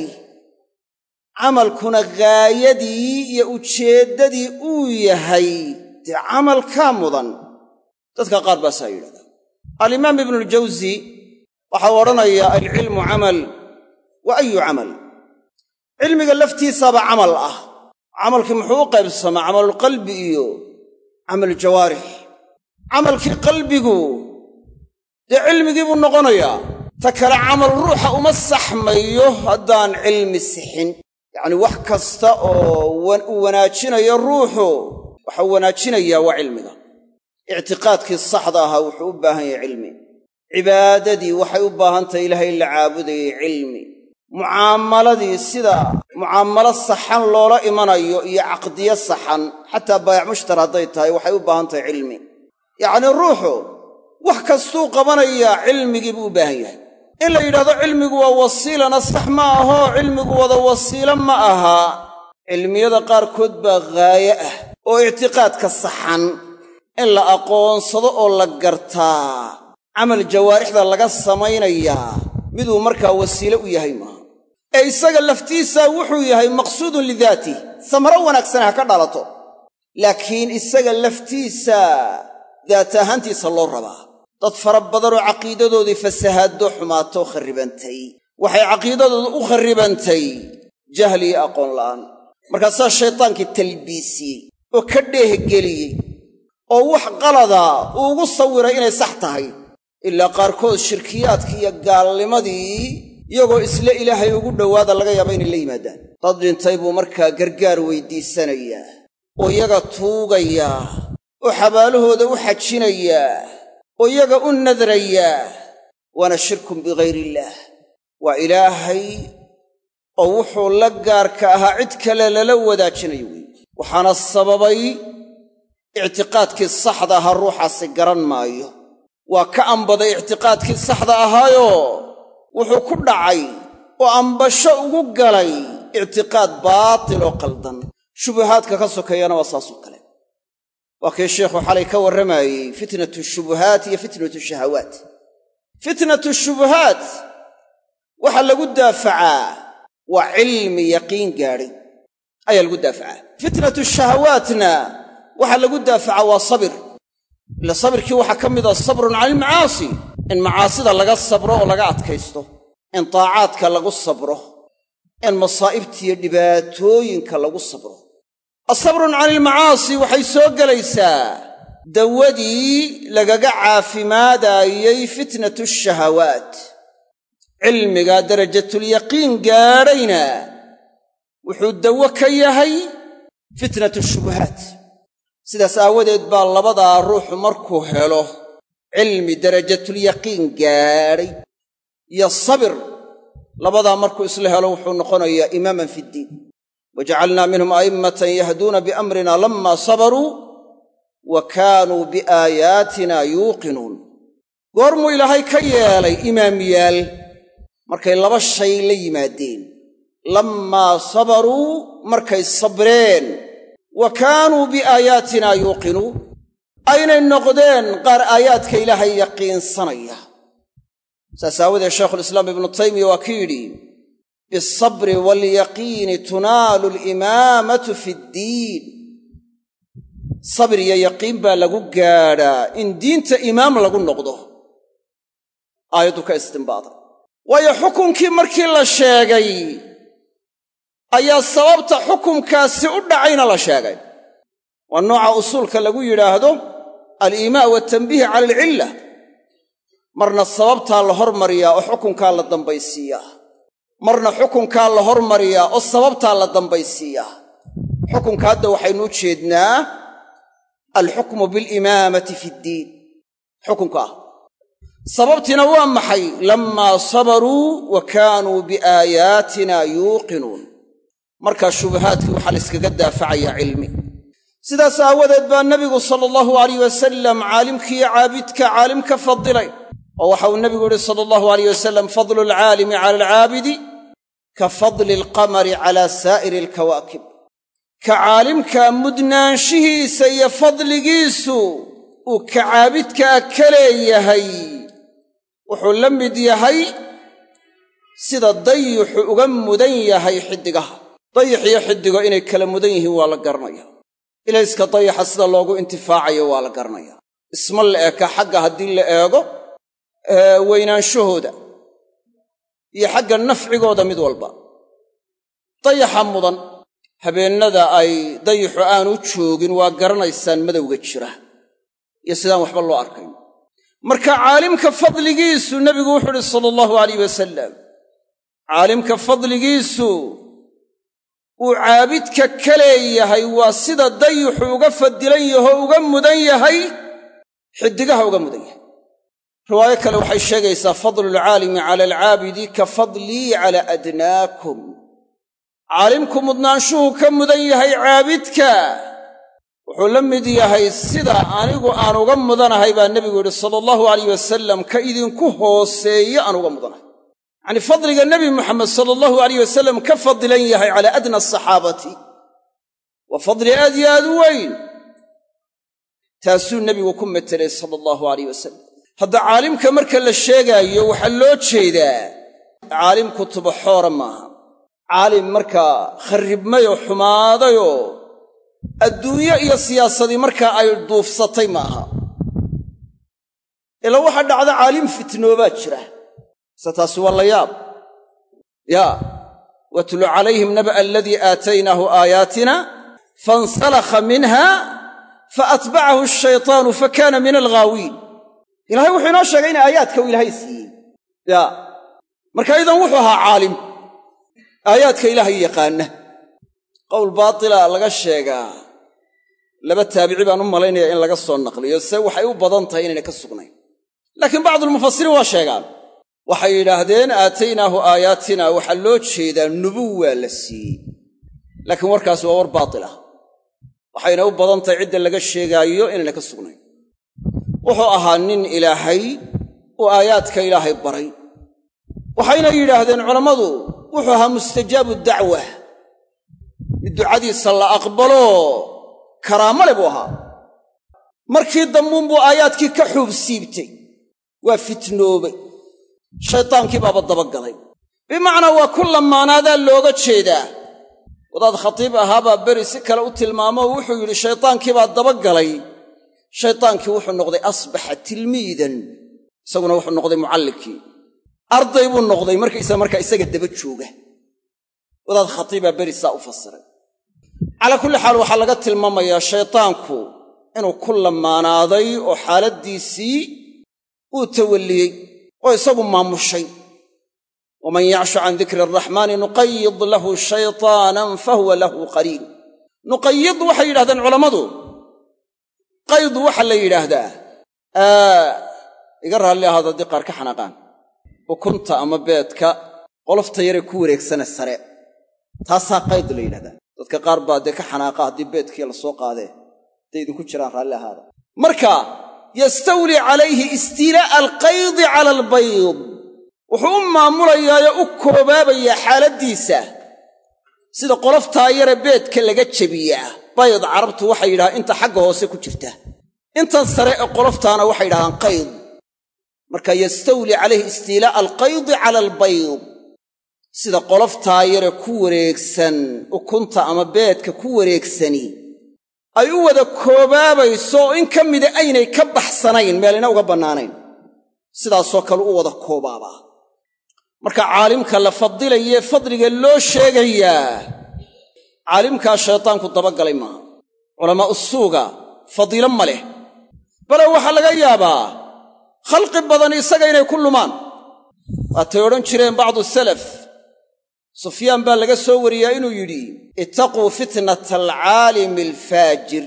camalkuna gaayadii iyo ujeeddadii uu yahay dee camalkaa mudan dadka qaar baasaa yidhahdaa alimaam ibnuljawsi waxau odhanayaa alcilmu camal wa ayu camal cilmiga laftiisaaba camal ah camalkii muxuu u qaybsamaa camalulqalbi iyo camaluljawaarix camalkii qalbigu dee cilmigii buu noqonayaa ta kale camal ruuxa uma saxmayo haddaan cilmi sixin yacnii wax kasta oo uu wanaajinayo ruuxu waxau wanaajinayaa waa cilmiga ictiqaadkii saxda ahaa wuxuu u baahan yahay cilmi cibaadadii waxay u baahan tahay ilaahay in la caabudayay cilmi mucaamaladii sida mucaamalo saxan loola imanayo iyo caqdiyo saxan xataa baayac mushtar hadday tahay waxay u baahan tahay cilmi yacnii ruuxu wax kastuu qabanayaa cilmigii buu u baahan yahay in la yidhahdo cilmigu waa wasiilana sax ma ahoo cilmigu wada wasiilo ma aha cilmiyada qaarkood baa gaaye ah oo ictiqaadka saxan in la aqoonsado oo la gartaa camal jawaarixda laga samaynayaa miduu markaa wasiile u yahay maaha ee isaga laftiisaa wuxuu yahay maqsuudun lidaatih samaro wanaagsan ha ka dhalato laakiin isaga laftiisa daat ahaantiisa loo rabaa dad fara badanoo caqiidadoodii fasahaaddo xumaatoo kharribantay waxay caqiidadooda u kharribantay jahli iyo aqoon la'aan markaasaa shaytaankii talbiisiyey oo ka dheehgeliyey oo wax qalada uu ugu sawiray inay sax tahay ilaa qaarkood shirkiyaadkii iyo gaalnimadii iyagoo isla ilaahay ugu dhowaada laga yaaba inay la yimaadaan dad dhintay buu markaa gargaar weydiisanayaa oo iyaga tuugayaa oo xabaalahooda u xajinayaa oo iyaga u nadrayaa waana shirkun bikayr illaah waa ilaahay oo wuxuu la gaarka ahaa cid kale lala wadaajinayo wey waxaana sababay ictiqaadkii saxda ahaa ruuxaasi garan maayo waa ka ambaday ictiqaadkii saxda ahaayoo wuxuu ku dhacay oo ambasho ugu galay ictiqaad baatil oo qaldan shubuhaadka ka sokeeyana waa saasoo kale waa kii sheikhu xalay ka warramayey fitnatu shubuhaat iyo fitnatu shahawaat fitnatu shubuhaat waxaa lagu daafacaa waa cilmi yaqiin gaadhay ayaa lagu daafacaa fitnatu shahawaatna waxaa lagu daafacaa waa sabir ila sabirkii waxaa ka mid a sabrun cala almacaasi in macaasida laga sabro oo laga adkaysto in taacaadka lagu sabro in masaa'ibtiiyo dhibaatooyinka lagu sabro asabrun cani ilmacaasi waxay soo gelaysaa dawadii lagaga caafimaadaayey fitnatu shahawaat cilmiga darajatulyaqiin gaadhayna wuxuu dawo ka yahay fitnatu shubuhaat sidaas aawadeed baa labadaa ruuxu markuu helo cilmi darajatulyaqiin gaadhay iyo sabir labadaa markuu isla helo wuxuu noqonayaa imaaman fi ddiin wajacalnaa minhum a'immatan yahduuna biamrina lammaa sabaruu wa kaanuu biaayaatina yuuqinuun goormuu ilaahay ka yeelay imaamyaal markay laba shay la yimaadeen lammaa sabaruu markay sabreen wa kaanuu biaayaatina yuuqinuun aynay noqdeen qaar aayaadka ilaahay yaqiinsanaya saas aawadeed shaykhulislaam ibnu taymiya waa ki yidhi bialsabri waalyaqiini tunaalu alimaamatu fi ddiin sabr iyo yaqiin baa lagu gaadhaa in diinta imaam lagu noqdo aayaddu ka istinbaaday waayo xukunkii markii la sheegay ayaa sababta xukumkaasi u dhacayna la sheegay waa nooca usuulka lagu yidhaahdo aliimaa waatanbiih cala alcilla marna sababtaa la hormariyaa oo xukunkaa la dambaysiiyaa marna xukunkaa la hormariyaa oo sababtaa la dambaysiiyaa xukunka hadda waxaynu u jeednaa alxukmu bilimaamati fi ddiin xukunka ah sababtiina waa maxay lammaa sabaruu wa kaanuu biaayaatina yuuqinuun markaa shubahaadkii waxaa la yskaga daafacayaa cilmi sidaas aawadeed baa nebigu sala allahu alayh wasalam caalimkiiyo caabidka caalim ka fadilay oo waxa uu nebigu yihi sala allahu alayh wasalam fadlu alcaalimi cala alcaabidi ka fadli alqamari cala saa'iri alkawaakib ka caalimka mudnaanshihiisa iyo fadligiisu uu ka caabidkaa ka leeyahay wuxuu la mid yahay sida dayixu uga mudan yahay xiddigaha dayix iyo xiddigo inay kala mudan yihiin waa la garanaya ilayska dayaxa sida loogu intifaacayo waa la garanaya isma la eka xagga haddii la eego weynaanshahooda iyo xagga nafcigooda mid walba dayaxa mudan habeennada ay dayixu aanu joogin waa garanaysaan madowga jira iyo sidaan waxba loo arkayn marka caalimka fadligiisu nebigu wuxuu uhi sala allahu alayh wasalam caalimka fadligiisu uu caabidka ka leeyahay waa sida dayixu uga fadilan yahoo uga mudan yahay xiddigaha uga mudan yahay riwaayo kale waxay sheegaysaa fadlu alcaalimi cala alcaabidi ka fadlii cala adnaakum caalimku mudnaanshuhu ka mudan yahay caabidka wuxuu la mid yahay sida anigu aan uga mudanahay baa nebigu yidhi sala allahu alayh wasalam ka idinku hooseeye aan uga mudanahay yacnii fadliga nebi moxamed sala allahu alayh wasalam ka fadilan yahay calaa adna asaxaabati waa fadli aad yo aad u weyn taasuu nebigu ku metelay sala allahu alayh wasalam hadda caalimka marka la sheegaayo waxaa loo jeedaa caalim kutuba xoora maaha caalim markaa kharribmayoo xumaadayoo adduunyo iyo siyaasadii markaa ay duufsatay ma aha ilaa waxaa dhacda caalim fitnoobaa jira se taasi waa la yaab yaa watlu calayhim naba'a aladii aataynaahu aayaatina fansalakha minha faatbacahu ashaytaanu fakana min alghaawiin ilahay wuxuu inoo sheegay in aayaadka uu ilaahay siiyey yaa marka idan wuxuu ahaa caalim aayaadka ilaahay yaqaana qowl baatila laga sheegaa laba taabici baan u malaynaya in laga soo naqliyo se waxay u badan tahay inaynay ka sugnayn laakiin bacdulmufasiriin waa sheegaan waxay yidhaahdeen aataynaahu aayaatina waxaa loo jeedaa nubuwaa la siiyey laakiin warkaasi waa war baatil ah waxayna u badan tahay cidda laga sheegaayo inaynay ka sugnayn wuxuu ahaa nin ilaahay uu aayaadka ilaahay baray waxayna yidhaahdeen culammadu wuxuu ahaa mustajaabu dacwa mid ducadiisa la aqbalo karaamo le buu ahaa markii dambuunbuu aayaadkii ka xuub siibtay waa fitnoobay shaydaankii baaba dabagalay bimacnaa waa ku lamaanaadaa looga jeedaa wadaad khatiib ahaabaa beri si kale u tilmaamo oo wuxuu yidhi shaydaankii baa dabagalay shaydaankii wuxuu noqday asbaxa tilmiidan isaguna wuxuu noqday mucallimkii arday buu noqday markaysa markaa isaga daba jooga wadaad khatiibaa beri saa u fasiray calaa kulli xaal waxaa laga tilmaamayaa shaydaanku inuu ku lamaanaaday oo xaaladdiisii uu tawalliyey oo isagu maamushay waman yacshu can dikri araxmaani nuqayid lahu shaytaanan fahuwa lahu qariin nuqayid waxay yidhahdeen culammadu qaydu waxaa la yidhaahdaa iga raalli ahaado haddii qaar ka xanaaqaan ukunta ama beedka qolofta yaree ku wareegsane sare taasaa qayd la yidhahdaa dadka qaar baa dee ka xanaaqa haddii beedkii la soo qaadee hadday idinku jiraan raalli ahaada marka yastawli calayhi istiilaa'a alqaydi cala albayd wuxuu u maamulayaayoo u koobaabayaa xaaladdiisa sida qoloftaa yare beedka laga jebiyaa bayd carabtu waxay yidhahaan inta xagga hoose ku jirta intan sare ee qoloftaana waxay yidhahdaan qayd marka yastawli calayhi istiilaa'a alqaydi cala albayd sida qoloftaa yare ku wareegsan ukunta ama beedka ku wareegsani ay u wada koobaabayso oo in ka mida aynay ka baxsanayn meelina uga bannaanayn sidaasoo kale u wada koobaabaa marka caalimka la fadilayee fadliga loo sheegayaa caalimkaa shaytaanku dabagalay maaha culamaa usuuga fadiilo ma leh bale waxaa laga yaabaa khalqi badan isaga inay ku lumaan waatay odhan jireen bacdu salaf sufyaan baa laga soo wariyaa inuu yidhi ittaquu fitnata alcaalimi alfaajir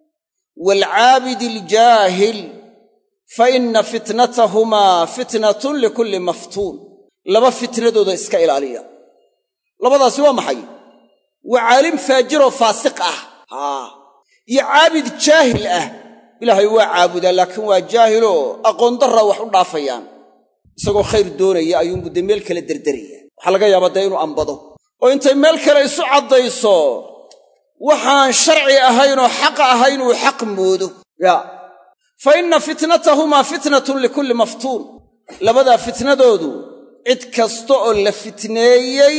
waalcaabidi aljaahil fa inna fitnatahumaa fitnatun likulli maftuun laba fitnadooda iska ilaaliya labadaasi waa maxay waa caalim faajiroo faasiq ah haa iyo caabid jaahil ah ilaahay waa caabudaa laakiin waa jaahiloo aqoondarraa wax u dhaafayaan isagoo khayr doonaya ayuunbuu dee meel kale derderaya waxaa laga yaabaa dee inuu ambado oo intay meel kale isu caddayso waxaan sharci ahaynoo xaqa ahayn uu xaq moodo yaa fa inna fitnatahumaa fitnatun likulli maftuun labadaa fitnadoodu cid kasta oo la fitneeyey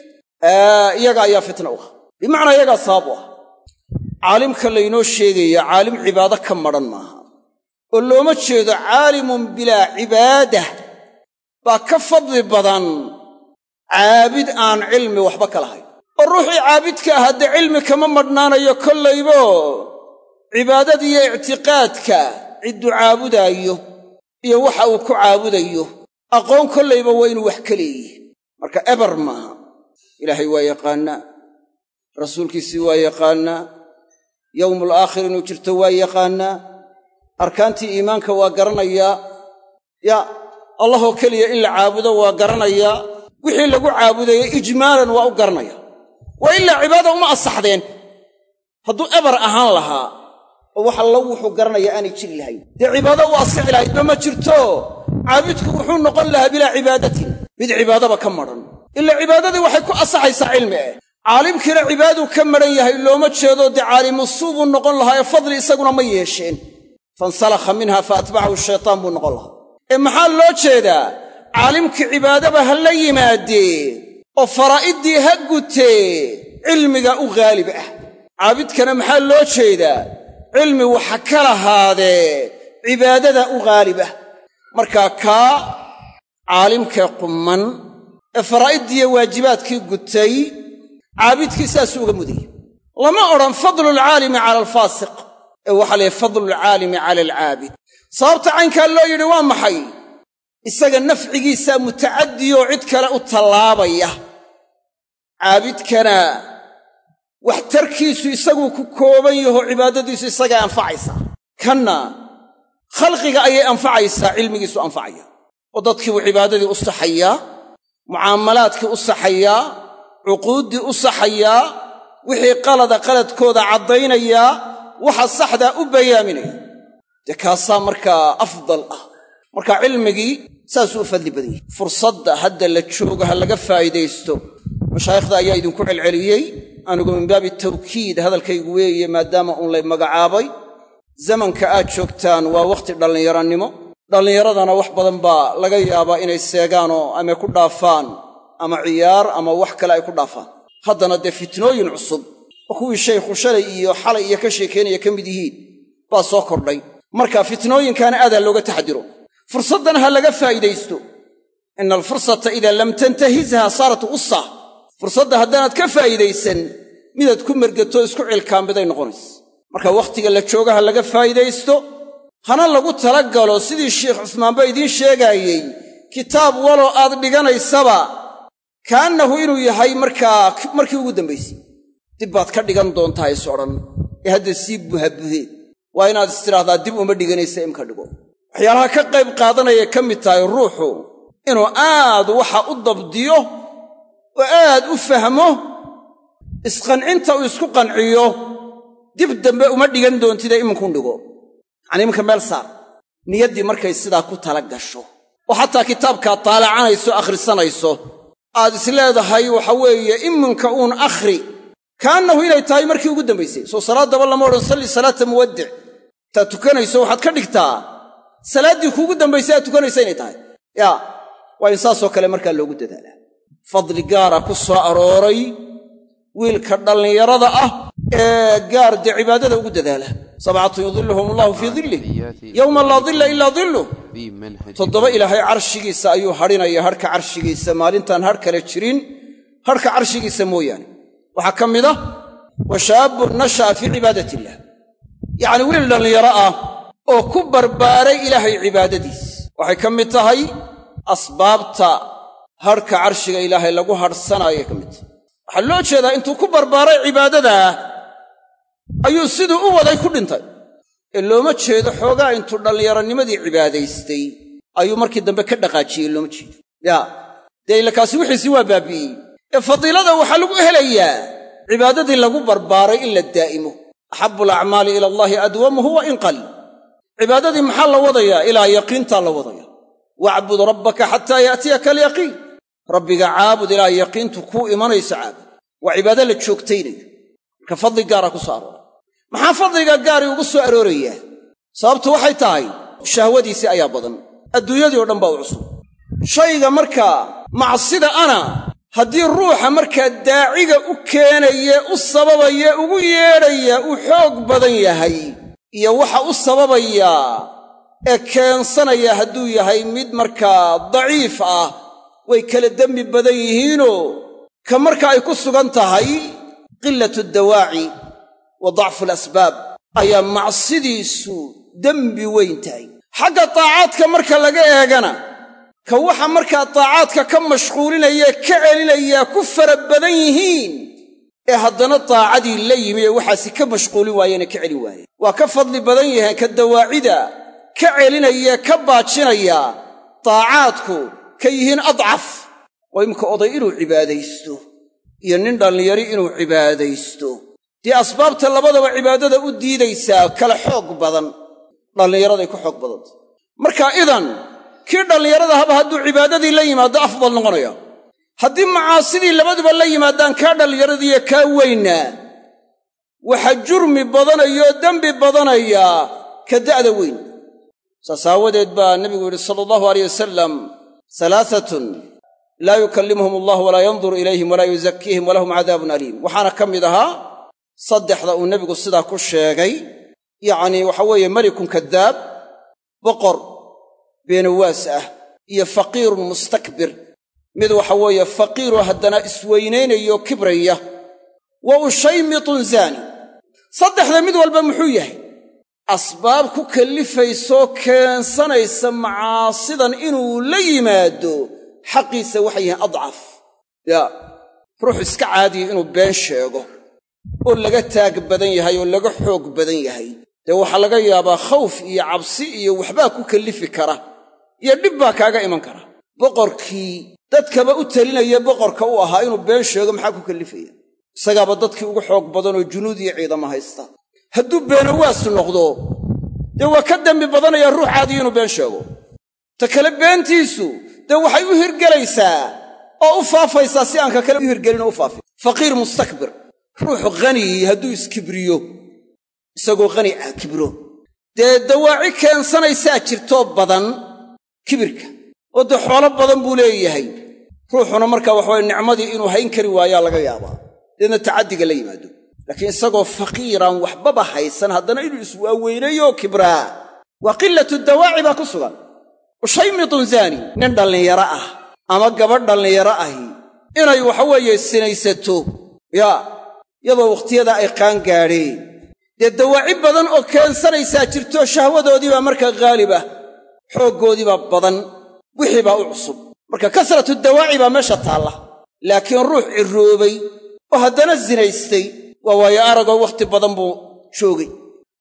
iyaga ayaa fitna u ah bimacnaa iyagaa sabab u ah caalimka laynoo sheegaya caalim cibaado ka madhan maaha oo looma jeedo caalimun bilaa cibaadah baa ka fadli badan caabid aan cilmi waxba ka lahayn oo ruuxii caabidka ah haddee cilmi kama madhnaanayo kollaybo cibaadadiiyo ictiqaadka cidduu caabudaayo iyo waxa uu ku caabudayo aqoon kollayba waa inuu wax ka leeyihi marka eber maaha ilaahay waa yaqaannaa rasuulkiisii waa yaqaannaa yowmul aakhir inuu jirto waa yaqaannaa arkaantii iimaanka waa garanayaa ya allahoo keliya in la caabudo waa garanayaa wixii lagu caabudayey ijmaalan waa u garanaya waa ilaa cibaada uma asaxdeen hadduu eber ahaan lahaa oo wax allo wuxuu garanaya aanay jiri lahayn dee cibaado u asixi lahaydba ma jirto caabidku wuxuu noqon lahaa bilaa cibaadatin mid cibaadaba ka madhan ila cibaadadii waxay ku asaxaysaa cilmi eh caalimkiina cibaaduu ka madhan yahay looma jeedo dee caalimusuu buu noqon lahaa ee fadli isaguna ma yeesheen fansalakha minha fa atbacahu shaytaan buu noqon lahaa ee maxaa loo jeedaa caalimkii cibaadaba ha la yimaadee oo faraa'iddii ha gutee cilmiga u haalib ah caabidkana maxaa loo jeedaa cilmi waxa ka lahaadee cibaadada u haalib ah markaa kaa caalimkee qumman ee faraa'iddiiyo waajibaadkii gutay caabidkii saasuu uga mudayey lama odhan fadlulcaalimi cala alfaasiq ee waxaa layihi fadlulcaalimi cala alcaabid sababta caynkaa loo yidhi waa maxay isaga nafcigiisaa mutacadiyoo cid kale u tallaabaya caabidkana waxtarkiisu isaguu ku kooban yaho cibaadadiisu isagaa anfacaysaa kanna khalqiga ayay anfacaysaa cilmigiisu anfacaya oo dadkiibuu cibaadadii u saxayaa mucaamalaadkii u saxayaa cuquuddii u saxayaa wixii qalada qaladkooda caddaynayaa waxa saxdaa u bayaaminaya dee kaasaa markaa afdal ah marka cilmigii saasuu u fadli badan yahay fursadda hadda la joogo ha laga faa'iidaysto mashaayikhda ayaa idinku celceliyey anigu min baabi tawkiid hadalkaygu weeye maadaama uun lay magacaabay zamanka aad joogtaan waa wakhti dhallinyarannimo dhallinyaradana wax badan baa laga yaabaa inay seegaanoo ama ku dhaafaan ama ciyaar ama wax kale ay ku dhaafaan haddana dee fitnooyin cusub oo kuwii shaykhu shalay iyo xalay iyo ka sheekaynaya ka mid yihiin baa soo kordhay marka fitnooyinkaana aad ha looga taxadiro fursaddan ha laga faa'iidaysto ina alfursata idaa lam tantahizha saarat gussa fursadda haddaanaad ka faa'iidaysan midaad ku mergato isku cilkaambiday noqonaysa marka wakhtiga la jooga ha laga faa'iidaysto hana lagu tala galo sidii sheikh cusmaanba idiin sheegaayey kitaab waloo aad dhiganaysaba kaannahu inuu yahay markaa markii ugu dambaysay dib baad ka dhigan doontaa is odhan ee hadda sii buhabuhee waa inaad istidhaahdaa dib uma dhiganaysa imka dhigo waxyaalaha ka qayb qaadanayay ka mid tahay ruuxu inuu aad waxa u dabdiyo oo aad u fahmo isqancinta uu isku qanciyo dib dambe uma dhigan doontida iminkun dhigo yacanii iminka meel saar niyaddii markay sidaa ku tala gasho oo xataa kitaabkaad taalacanayso akhrisanayso aad isleedahay waxa weeye iminka uun akhri kaannahu inay tahay markii ugu dambaysay soo salaaddaba lama odhan salli salaata muwaddic intaad tukanayso waxaad ka dhigtaa salaaddii kuugu dambaysay aad tukanaysa inay tahay yaa waa in saasoo kale markaa loogu dadaalaa fadli gaara ku soo arooray wiilka dhallinyarada ah ee gaar dee cibaadada ugu dadaala sabcatun yudilluhum allahu fii dillih yowma laa dilla ilaa dilluh toddoba ilaahay carshigiisa ayuu hadhinaya hadhka carshigiisa maalintaan hadh kale jirin hadhka carshigiisa mooyaane waxaa ka mid ah wa shaabun nasha'a fii cibaadat illah yacnii wiil dhallinyaro ah oo ku barbaaray ilaahay cibaadadiis waxay ka mid tahay asbaabta hadhka carshiga ilaahay lagu hadhsanaayay ka mid tahay waxaa loo jeedaa intuu ku barbaaray cibaadadaa ayuu siduu u waday ku dhintay ee looma jeedo xoogaa intuu dhallinyaronimadii cibaadaystay ayuu markii dambe ka dhaqaajiyey looma jeedo yaa dee ilakaasi wixiisii waa baabi'iyey ee fadiilada waxaa lagu helayaa cibaadadii lagu barbaaray in la daa'imo axabu alacmaali ila allaahi adwamuhu wa in qal cibaadadii maxaa la wadayaa ilaa yaqiintaa la wadaya wacbud rabbaka xataa yaatiyaka alyaqiin rabbiga caabud ilaa yaqiintu kuu imanayso caabud waa cibaado la joogtaynayo marka fadli gaara ku soo aroora maxaa fadliga gaari ugu soo aroorayaa sababtu waxay tahay shahwadiisii ayaa badan adduunyadii oo dhan baa u cusub shayga markaa macsida ana haddii ruuxa markaa daaciga u keenaye u sababaya ugu yeedhaya uu xoog badan yahay iyo waxa u sababayaa ee keensanaya hadduu yahay mid markaa daciif ah way kala dembi badan yihiinoo ka marka ay ku sugan tahay qilatu dawaaci wa dacfu alasbaab ayaa macsidiisu dembi weyn tahay xagga taacaadka marka laga eegana ka waxa markaa taacaadka ka mashquulinaya ka celinayaa ku fara badan yihiin ee haddana taacadii la yimi ee waxaasi ka mashquulin waayeene ka celin waayeen waa ka fadli badan yahay ka dawaacida ka celinaya ka baajinaya taacaadku ka yihiin adcaf oo imka oday inuu cibaadaysto iyo nin dhallinyari inuu cibaadaysto dee asbaabta labadaba cibaadada u diidaysaa kala xoog badan dhallinyaraday ku xoog badanta marka idan kii dhallinyarada haba hadduu cibaadadii la yimaado afdal noqonaya haddii macaasidii labaduba la yimaadaan kaa dhallinyaradiiyo kaa weynaa waxa jurmi badanayoo dembi badanaya ka da'da weyn saas aawadeed baa nebigu yidhi sala allahu aleyh wasalam salaaatun laa yukallimuhum allah walaa yanduru ilayhim walaa yuzakiihim walahum cadaabun aliim waxaana ka mid ahaa saddexda uu nebigu sidaa ku sheegay yacnii waxa weeye melikun kadaab boqor beenawaas ah iyo faqiirun mustakbir mid waxa weeye faqiiroo haddana isweynaynayo kibraya wa ushaymitun zaani saddexda mid walba muxuu yahay asbaab ku kallifaysoo keensanaysa macaasidan inuu la yimaado xaqiisa waxay yihiin adcaf yaa ruux iska caadiya inuu been sheego oo laga taag badan yahay oo laga xoog badan yahay dee waxaa laga yaabaa khawf iyo cabsi iyo waxbaa ku kallifi kara iyo dhib baa kaaga iman kara boqorkii dadkaba u telinaya boqorka u ahaa inuu been sheego maxaa ku kallifaya isagaaba dadkii ugu xoog badanoo junuud iyo ciidamo haysta hadduu beenawaas noqdo dee waa ka dembi badanaya ruux caadiya inuu been sheego ta kale beentiisu dee waxay u hirgelaysaa oo u faafaysaa si aan ka kale u hirgelin oo u faafin faqiir mustakbir ruuxu khaniyi hadduu iskibriyo isagoo khani ah kibro dee dawaaci keensanaysaa jirtoo badan kibirka oo dee xoolo badan buu leeyahay ruuxuna markaa waxaweye nicmadii inuu hayn kari waayaa laga yaabaa deedna tacaddiga la yimaado laakiin isagoo faqiiraan waxbaba haysan haddana inuu iswaaweynayo kibraa waa qilatu dawaaci baa ku sugan ushaymitun zaani nin dhallinyaro ah ama gabadh dhallinyaro ahi inay waxaweeye sinaysato yaa iyadoo wakhtiyadaa ay qaan gaadheen dee dawaaci badan oo keensanaysaa jirto shahwadoodii baa markaa haalib ah xooggoodii baa badan wixii baa u cusub marka kasratu dawaaci baa meesha taalla laakiin ruux cirroobay oo haddana sinaystay waa waayo aragoo wakhti badan buu joogay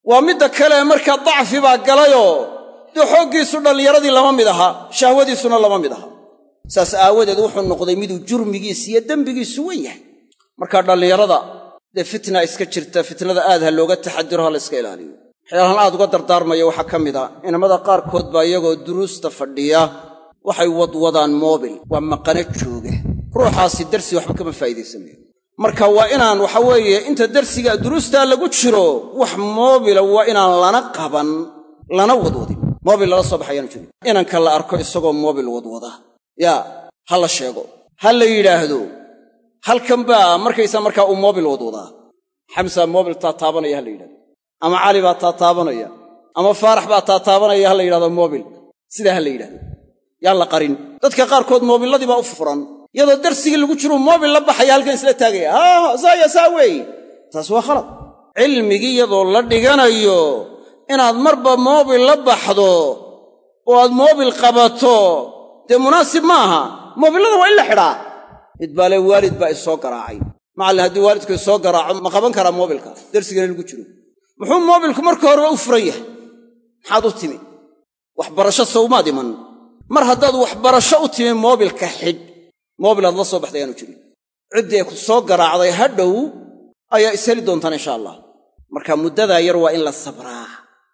waa midda kale markaa dacfi baa galayoo dee xooggiisu dhallinyaradii lama mid aha shahwadiisuna lama mid aha saas aawadeed wuxuu noqday miduu jurmigiis iyo dembigiisu wen yahay markaa dhallinyarada dee fitna iska jirta fitnada aad ha looga taxadiro ha la yska ilaaliyo waxyaalahan aad uga dardaarmaya waxaa ka mid a inamada qaarkood baa iyagoo duruusta fadhiya waxay wadwadaan moobil waa maqana jooga ruuxaasi darsi waxba kama faa'iidaysanayo marka waa inaan waxa weeye inta darsiga duruustaa lagu jiro wax moobila waa inaan lana qaban lana wadwadin moobil lala soo baxayaanu jirin inanka la arko isagoo moobil wadwada yaa ha la sheego ha la yidhaahdo halkan baa markaysaa markaa uu moobil wadwadaa xamsa moobil taataabanaya ha la yidhahdo ama cali baa taataabanaya ama faarax baa taataabanaya ha la yidhahdo moobil sidaa ha la yidhahdo yaan la qarin dadka qaarkood moobilladii baa u furan iyadoo darsigii lagu jiruu moobil la baxaya halkan isla taagaya haa saaya saa weeye taas waa khalad cilmigii iyadoo la dhiganayo inaad marba moobil la baxdo oo aad moobil qabato dee munaasib ma aha moobillada waa in la xidhaa mid baa le waalid baa isoo garaacay macallin haddii waalidku isoo garaaco ma qaban karaa moobilka darsigana lagu jiro muxuu moobilku marka horeba u furan yahay maxaad u timi waxbarasho sawmaad iman mar haddaad waxbarasho u timi moobilka xidh moobil aad la soo baxday aanu jirin ciddii ay ku soo garaacday hadhow ayaa isheli doontaan insha allah marka muddadaa yar waa in la sabraa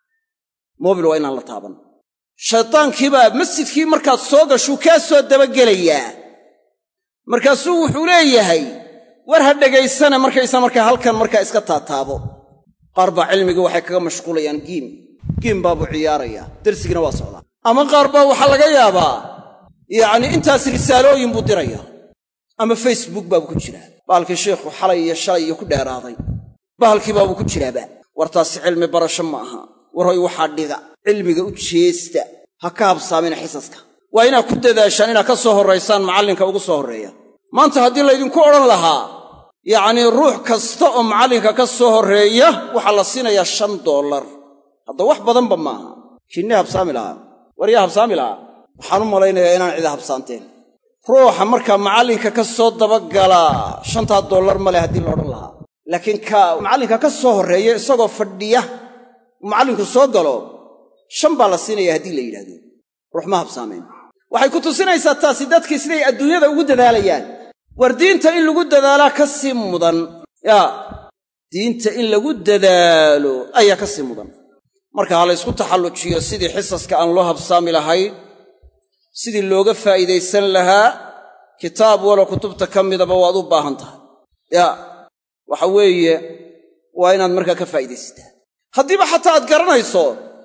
moobil waa inaan la taaban shaydaankiibaa masjidkii markaad soo gashuu kaa soo dabagelayaa markaasuu wuxuu leeyahay war ha dhegaysana markaysa markaa halkan markaa iska taataabo qaar baa cilmigii waxay kaga mashquulayaan giim giim baabuu ciyaarayaa darsigina waa socdaa ama qaar baa waxaa laga yaabaa yacnii intaas risaalooyin buu dirayaa ama facebook baabuu ku jiraa bahalkii sheikhu xalay iyo shalay iyo ku dheeraaday bahalkii baabuu ku jiraaba war taasi cilmi barasho ma aha war hoy waxaa dhiga cilmiga u jeesta ha ka habsaamina xisaska waa inaad ku dadaashaan inaad ka soo horraysaan macallinka ugu soo horreeya maanta haddii laydinku odhan lahaa yacnii ruux kasta oo macallinka ka soo horreeya waxaa la siinayaa shan dollar hadda wax badanba maaha kinnii habsaami lahaa war yaa habsaami lahaa waxaan u malaynayaa inaan cida habsaanteen ruuxa markaa macallinka ka soo dabagalaa shantaa dollar ma leh haddii la odhan lahaa laakiin ka macallinka ka soo horreeya isagoo fadhiya macallinku soo galo shan baa la siinaya haddii la yidhahdo ruux ma habsaameen waxay ku tusinaysaa taasi dadkii siday adduunyada ugu dadaalayaan war diinta in lagu dadaalaa ka sii mudan yaa diinta in lagu dadaalo ayaa ka sii mudan marka ha la ysku taxallujiyo sidii xisaska aan loo habsaami lahayn sidii looga faa'iidaysan lahaa kitaab walo kutubta ka midaba waad u baahan tahay yaa waxa weeye waa inaad markaa ka faa'iidaysataa haddiiba xataa aad garanayso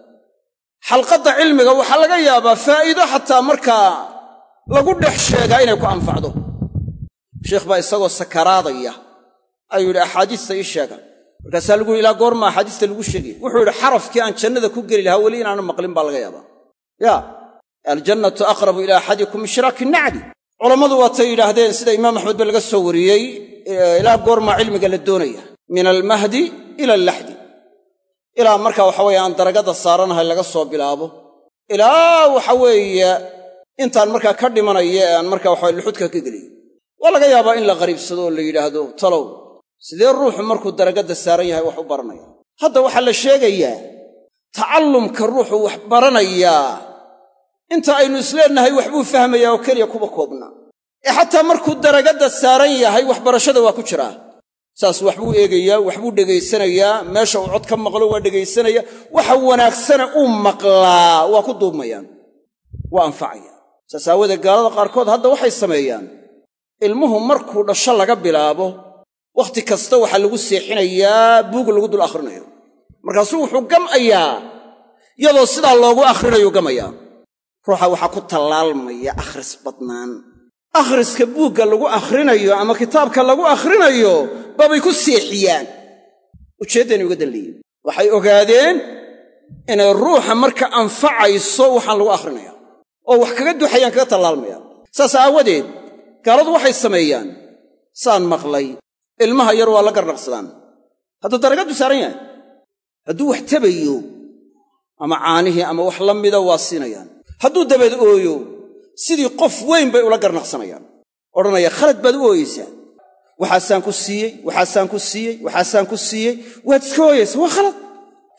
xalqadda cilmiga waxaa laga yaabaa faa'iido xataa markaa lagu dhex sheegaa inay ku anfacdo sheikh baa isagoo sakaraadaya ayuu yidhi axaadiista ii sheega markaasaa lagu yidhi ilaa goorma axaadiista lagu sheegaya wuxuu yidhi xarafkii aan jannada ku geli lahaa weli inaanu maqlin baa laga yaabaa yaa aljannatu aqrabu ilaa axadikum min shiraaki nacli culammadu waatay yidhaahdeen sida imaam axmed ba laga soo wariyey ilaa goormaa cilmiga la doonaya min almahdi ila allaxdi ilaa markaa waxa weeye aan daragadda saaranahay laga soo bilaabo ilaa waxa weeye intaan markaa ka dhimanaya ee aan markaa waxawe luxudka ka geliyo waa laga yaabaa in la qariibsado oo la yidhaahdo talow sidee ruuxu markuu daragadda saaran yahay wax u baranaya hadda waxaa la sheegayaa tacallumka ruuxu wax baranayaa inta aynu isleennahay waxbuu fahmayaa oo keliya kuba koobna ee xataa markuu daragadda saaran yahay waxbarashada waa ku jiraa saas waxbuu eegayaa waxbuu dhegaysanayaa meesha uu cod ka maqlo waa dhegaysanaya waxa wanaagsane uu maqlaa waa ku duubmayaan waa anfacaya saas aawoodee gaalada qaarkood hadda waxay sameeyaan ilmuhu markuu dhasho laga bilaabo wakhti kasta waxaa lagu seexinayaa buug lagu dul akhrinayo markaasuu wuxuu gam'ayaa iyadoo sidaa loogu akhrinayu gamayaa ruuxa waxaa ku tallaalmaya akhris badnaan akhriska buugga lagu akhrinayo ama kitaabka lagu akhrinayo baabay ku seexiyaan ujeeddayna uga danleeyen waxay ogaadeen inay ruuxa marka anfacayso waxaan lagu akhrinayaa oo wax kaga duxayaan kaga tallaalmayaan saas aawadeed gaaladu waxay sameeyaan saan maqlay ilmaha yar waa la garnaqsadaan hadduu daragaddu saaran yahay hadduu wax tabayo ama caanihii ama wax la mida waa siinayaan hadduu dabeed ooyo sidii qof weyn bay ula garnaqsanayaan odhanaya khalad baad u ooyeysaa waxaasaan ku siiyey waxaasaan ku siiyey waxaasaan ku siiyey waad iska ooyaysaa waa khalad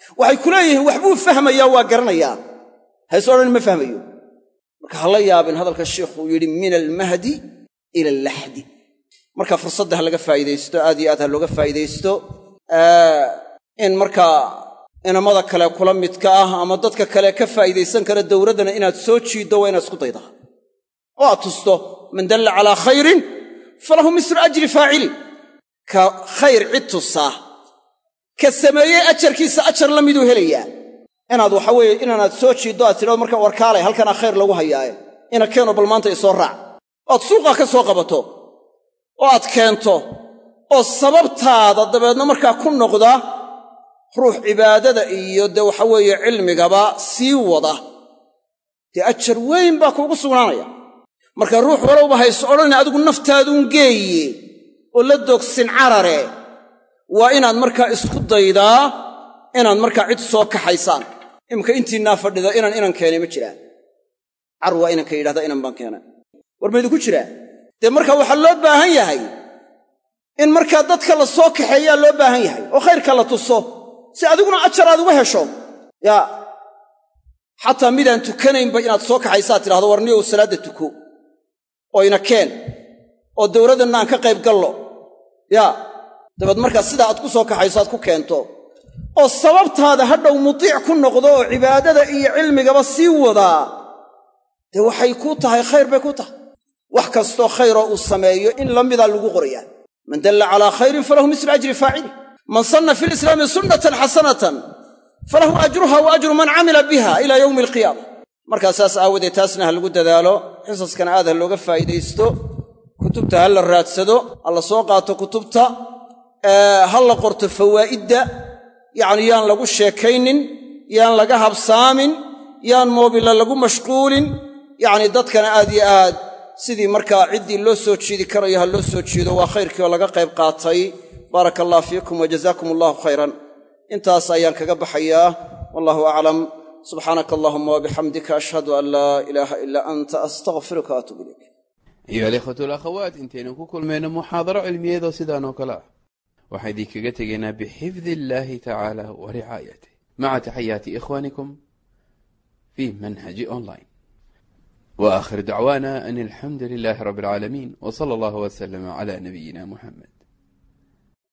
waxay ku leeyihiin waxbuu fahmayaa waa garanayaa hayse odhan ma fahmayo marka ha la yaabin hadalka shiikhuu yidhi min almahdi ila allaxdi marka fursadda ha laga faa'iidaysto aad iyo aad ha looga faa'iidaysto in markaa inamada kale kula midka ah ama dadka kale ka faa'iidaysan kara dowladdana inaad soo jiiddo waa inaad isku daydaa oo aad tusto man dalla calaa khayrin falahu mislu ajri faacili ka khayr cid tusaa ka sameeyey ajarkiisa ajar la miduu helayaa inaad waxa weeye inaanaad soo jiiddo aad tidhado marka warkaalay halkanaa khayr lagu hayaaye ina keeno bal maanta isoo raac oad suuqaa ka soo qabato oo aad keento oo sababtaada dabeedna markaa ku noqda ruux cibaadada iyo dee waxa weeye cilmigaba sii wada dee ajar weyn baa kuugu sugnaanaya marka ruux walowba hayse odhanay adigu naftaaduun geeye oo la doogsin carare waa inaad markaa isku daydaa inaad markaa cid soo kaxaysaan iminka intiinaa fadhida inaan inan keenay ma jiraan car waa inanka yidhahda inan baan keenay war maydinku jiraa dee marka waxaa loo baahan yahay in markaa dadka la soo kaxeeyaa loo baahan yahay oo khayrka la tuso si adiguna ajar aad uga hesho yaa xataa midaan tukanaynba inaad soo kaxaysaad tidhahdo war niyow salaadda tuko oo ina keen oo dowladdanna aan ka qayb gallo yaa dabeed markaa sidaa aad ku soo kaxayso aad ku keento oo sababtaada hadhow mutiic ku noqdo oo cibaadada iyo cilmigaba sii wadaa dee waxay kuu tahay khayr bay ku tahay wax kastoo khayroo uu sameeyo in la midaa lagu qorayaa man dalla calaa khayrin falahu mislu ajri faacili man sanna fi lislaami sunnatan xasanatan falahu ajruha wa ajru man camila biha ilaa yowmi alqiyaama markaa saas aawadeed taasna ha lagu dadaalo xisaskana aad ha looga faa'iidaysto kutubta ha la raadsado ha la soo qaato kutubta ha la qorto fawaa'idda yacni yaan lagu sheekaynin yaan laga habsaamin yaan moobilla lagu mashquulin yacni dadkana aad yo aad sidii markaa ciddii loo soo jiidi karayo ha loo soo jiido waa khayrkii oo laga qayb qaatay baaraka allah fiikum wa jazaakum allahu khayran intaas ayaan kaga baxayaa wallahu aclam subxaanaka allahuma wabixamdika ashhadu an laa ilaaha ilaa anta astaqfiruka waatuub ilayk ayuha alikhwatu alakhawaat intaynu ku kulmayno muxaadaro cilmiyeedoo sidaan oo kale ah waxaan idinkaga tegaynaa bixifdi illaahi tacaala wa ricaayatih maca taxayaati ikhwaanikum fi manhaji online wa aakhir dacwaana an alxamdu lilaahi rabbi alcaalamiin w sala allahu wasalama cala nabiyina muxamed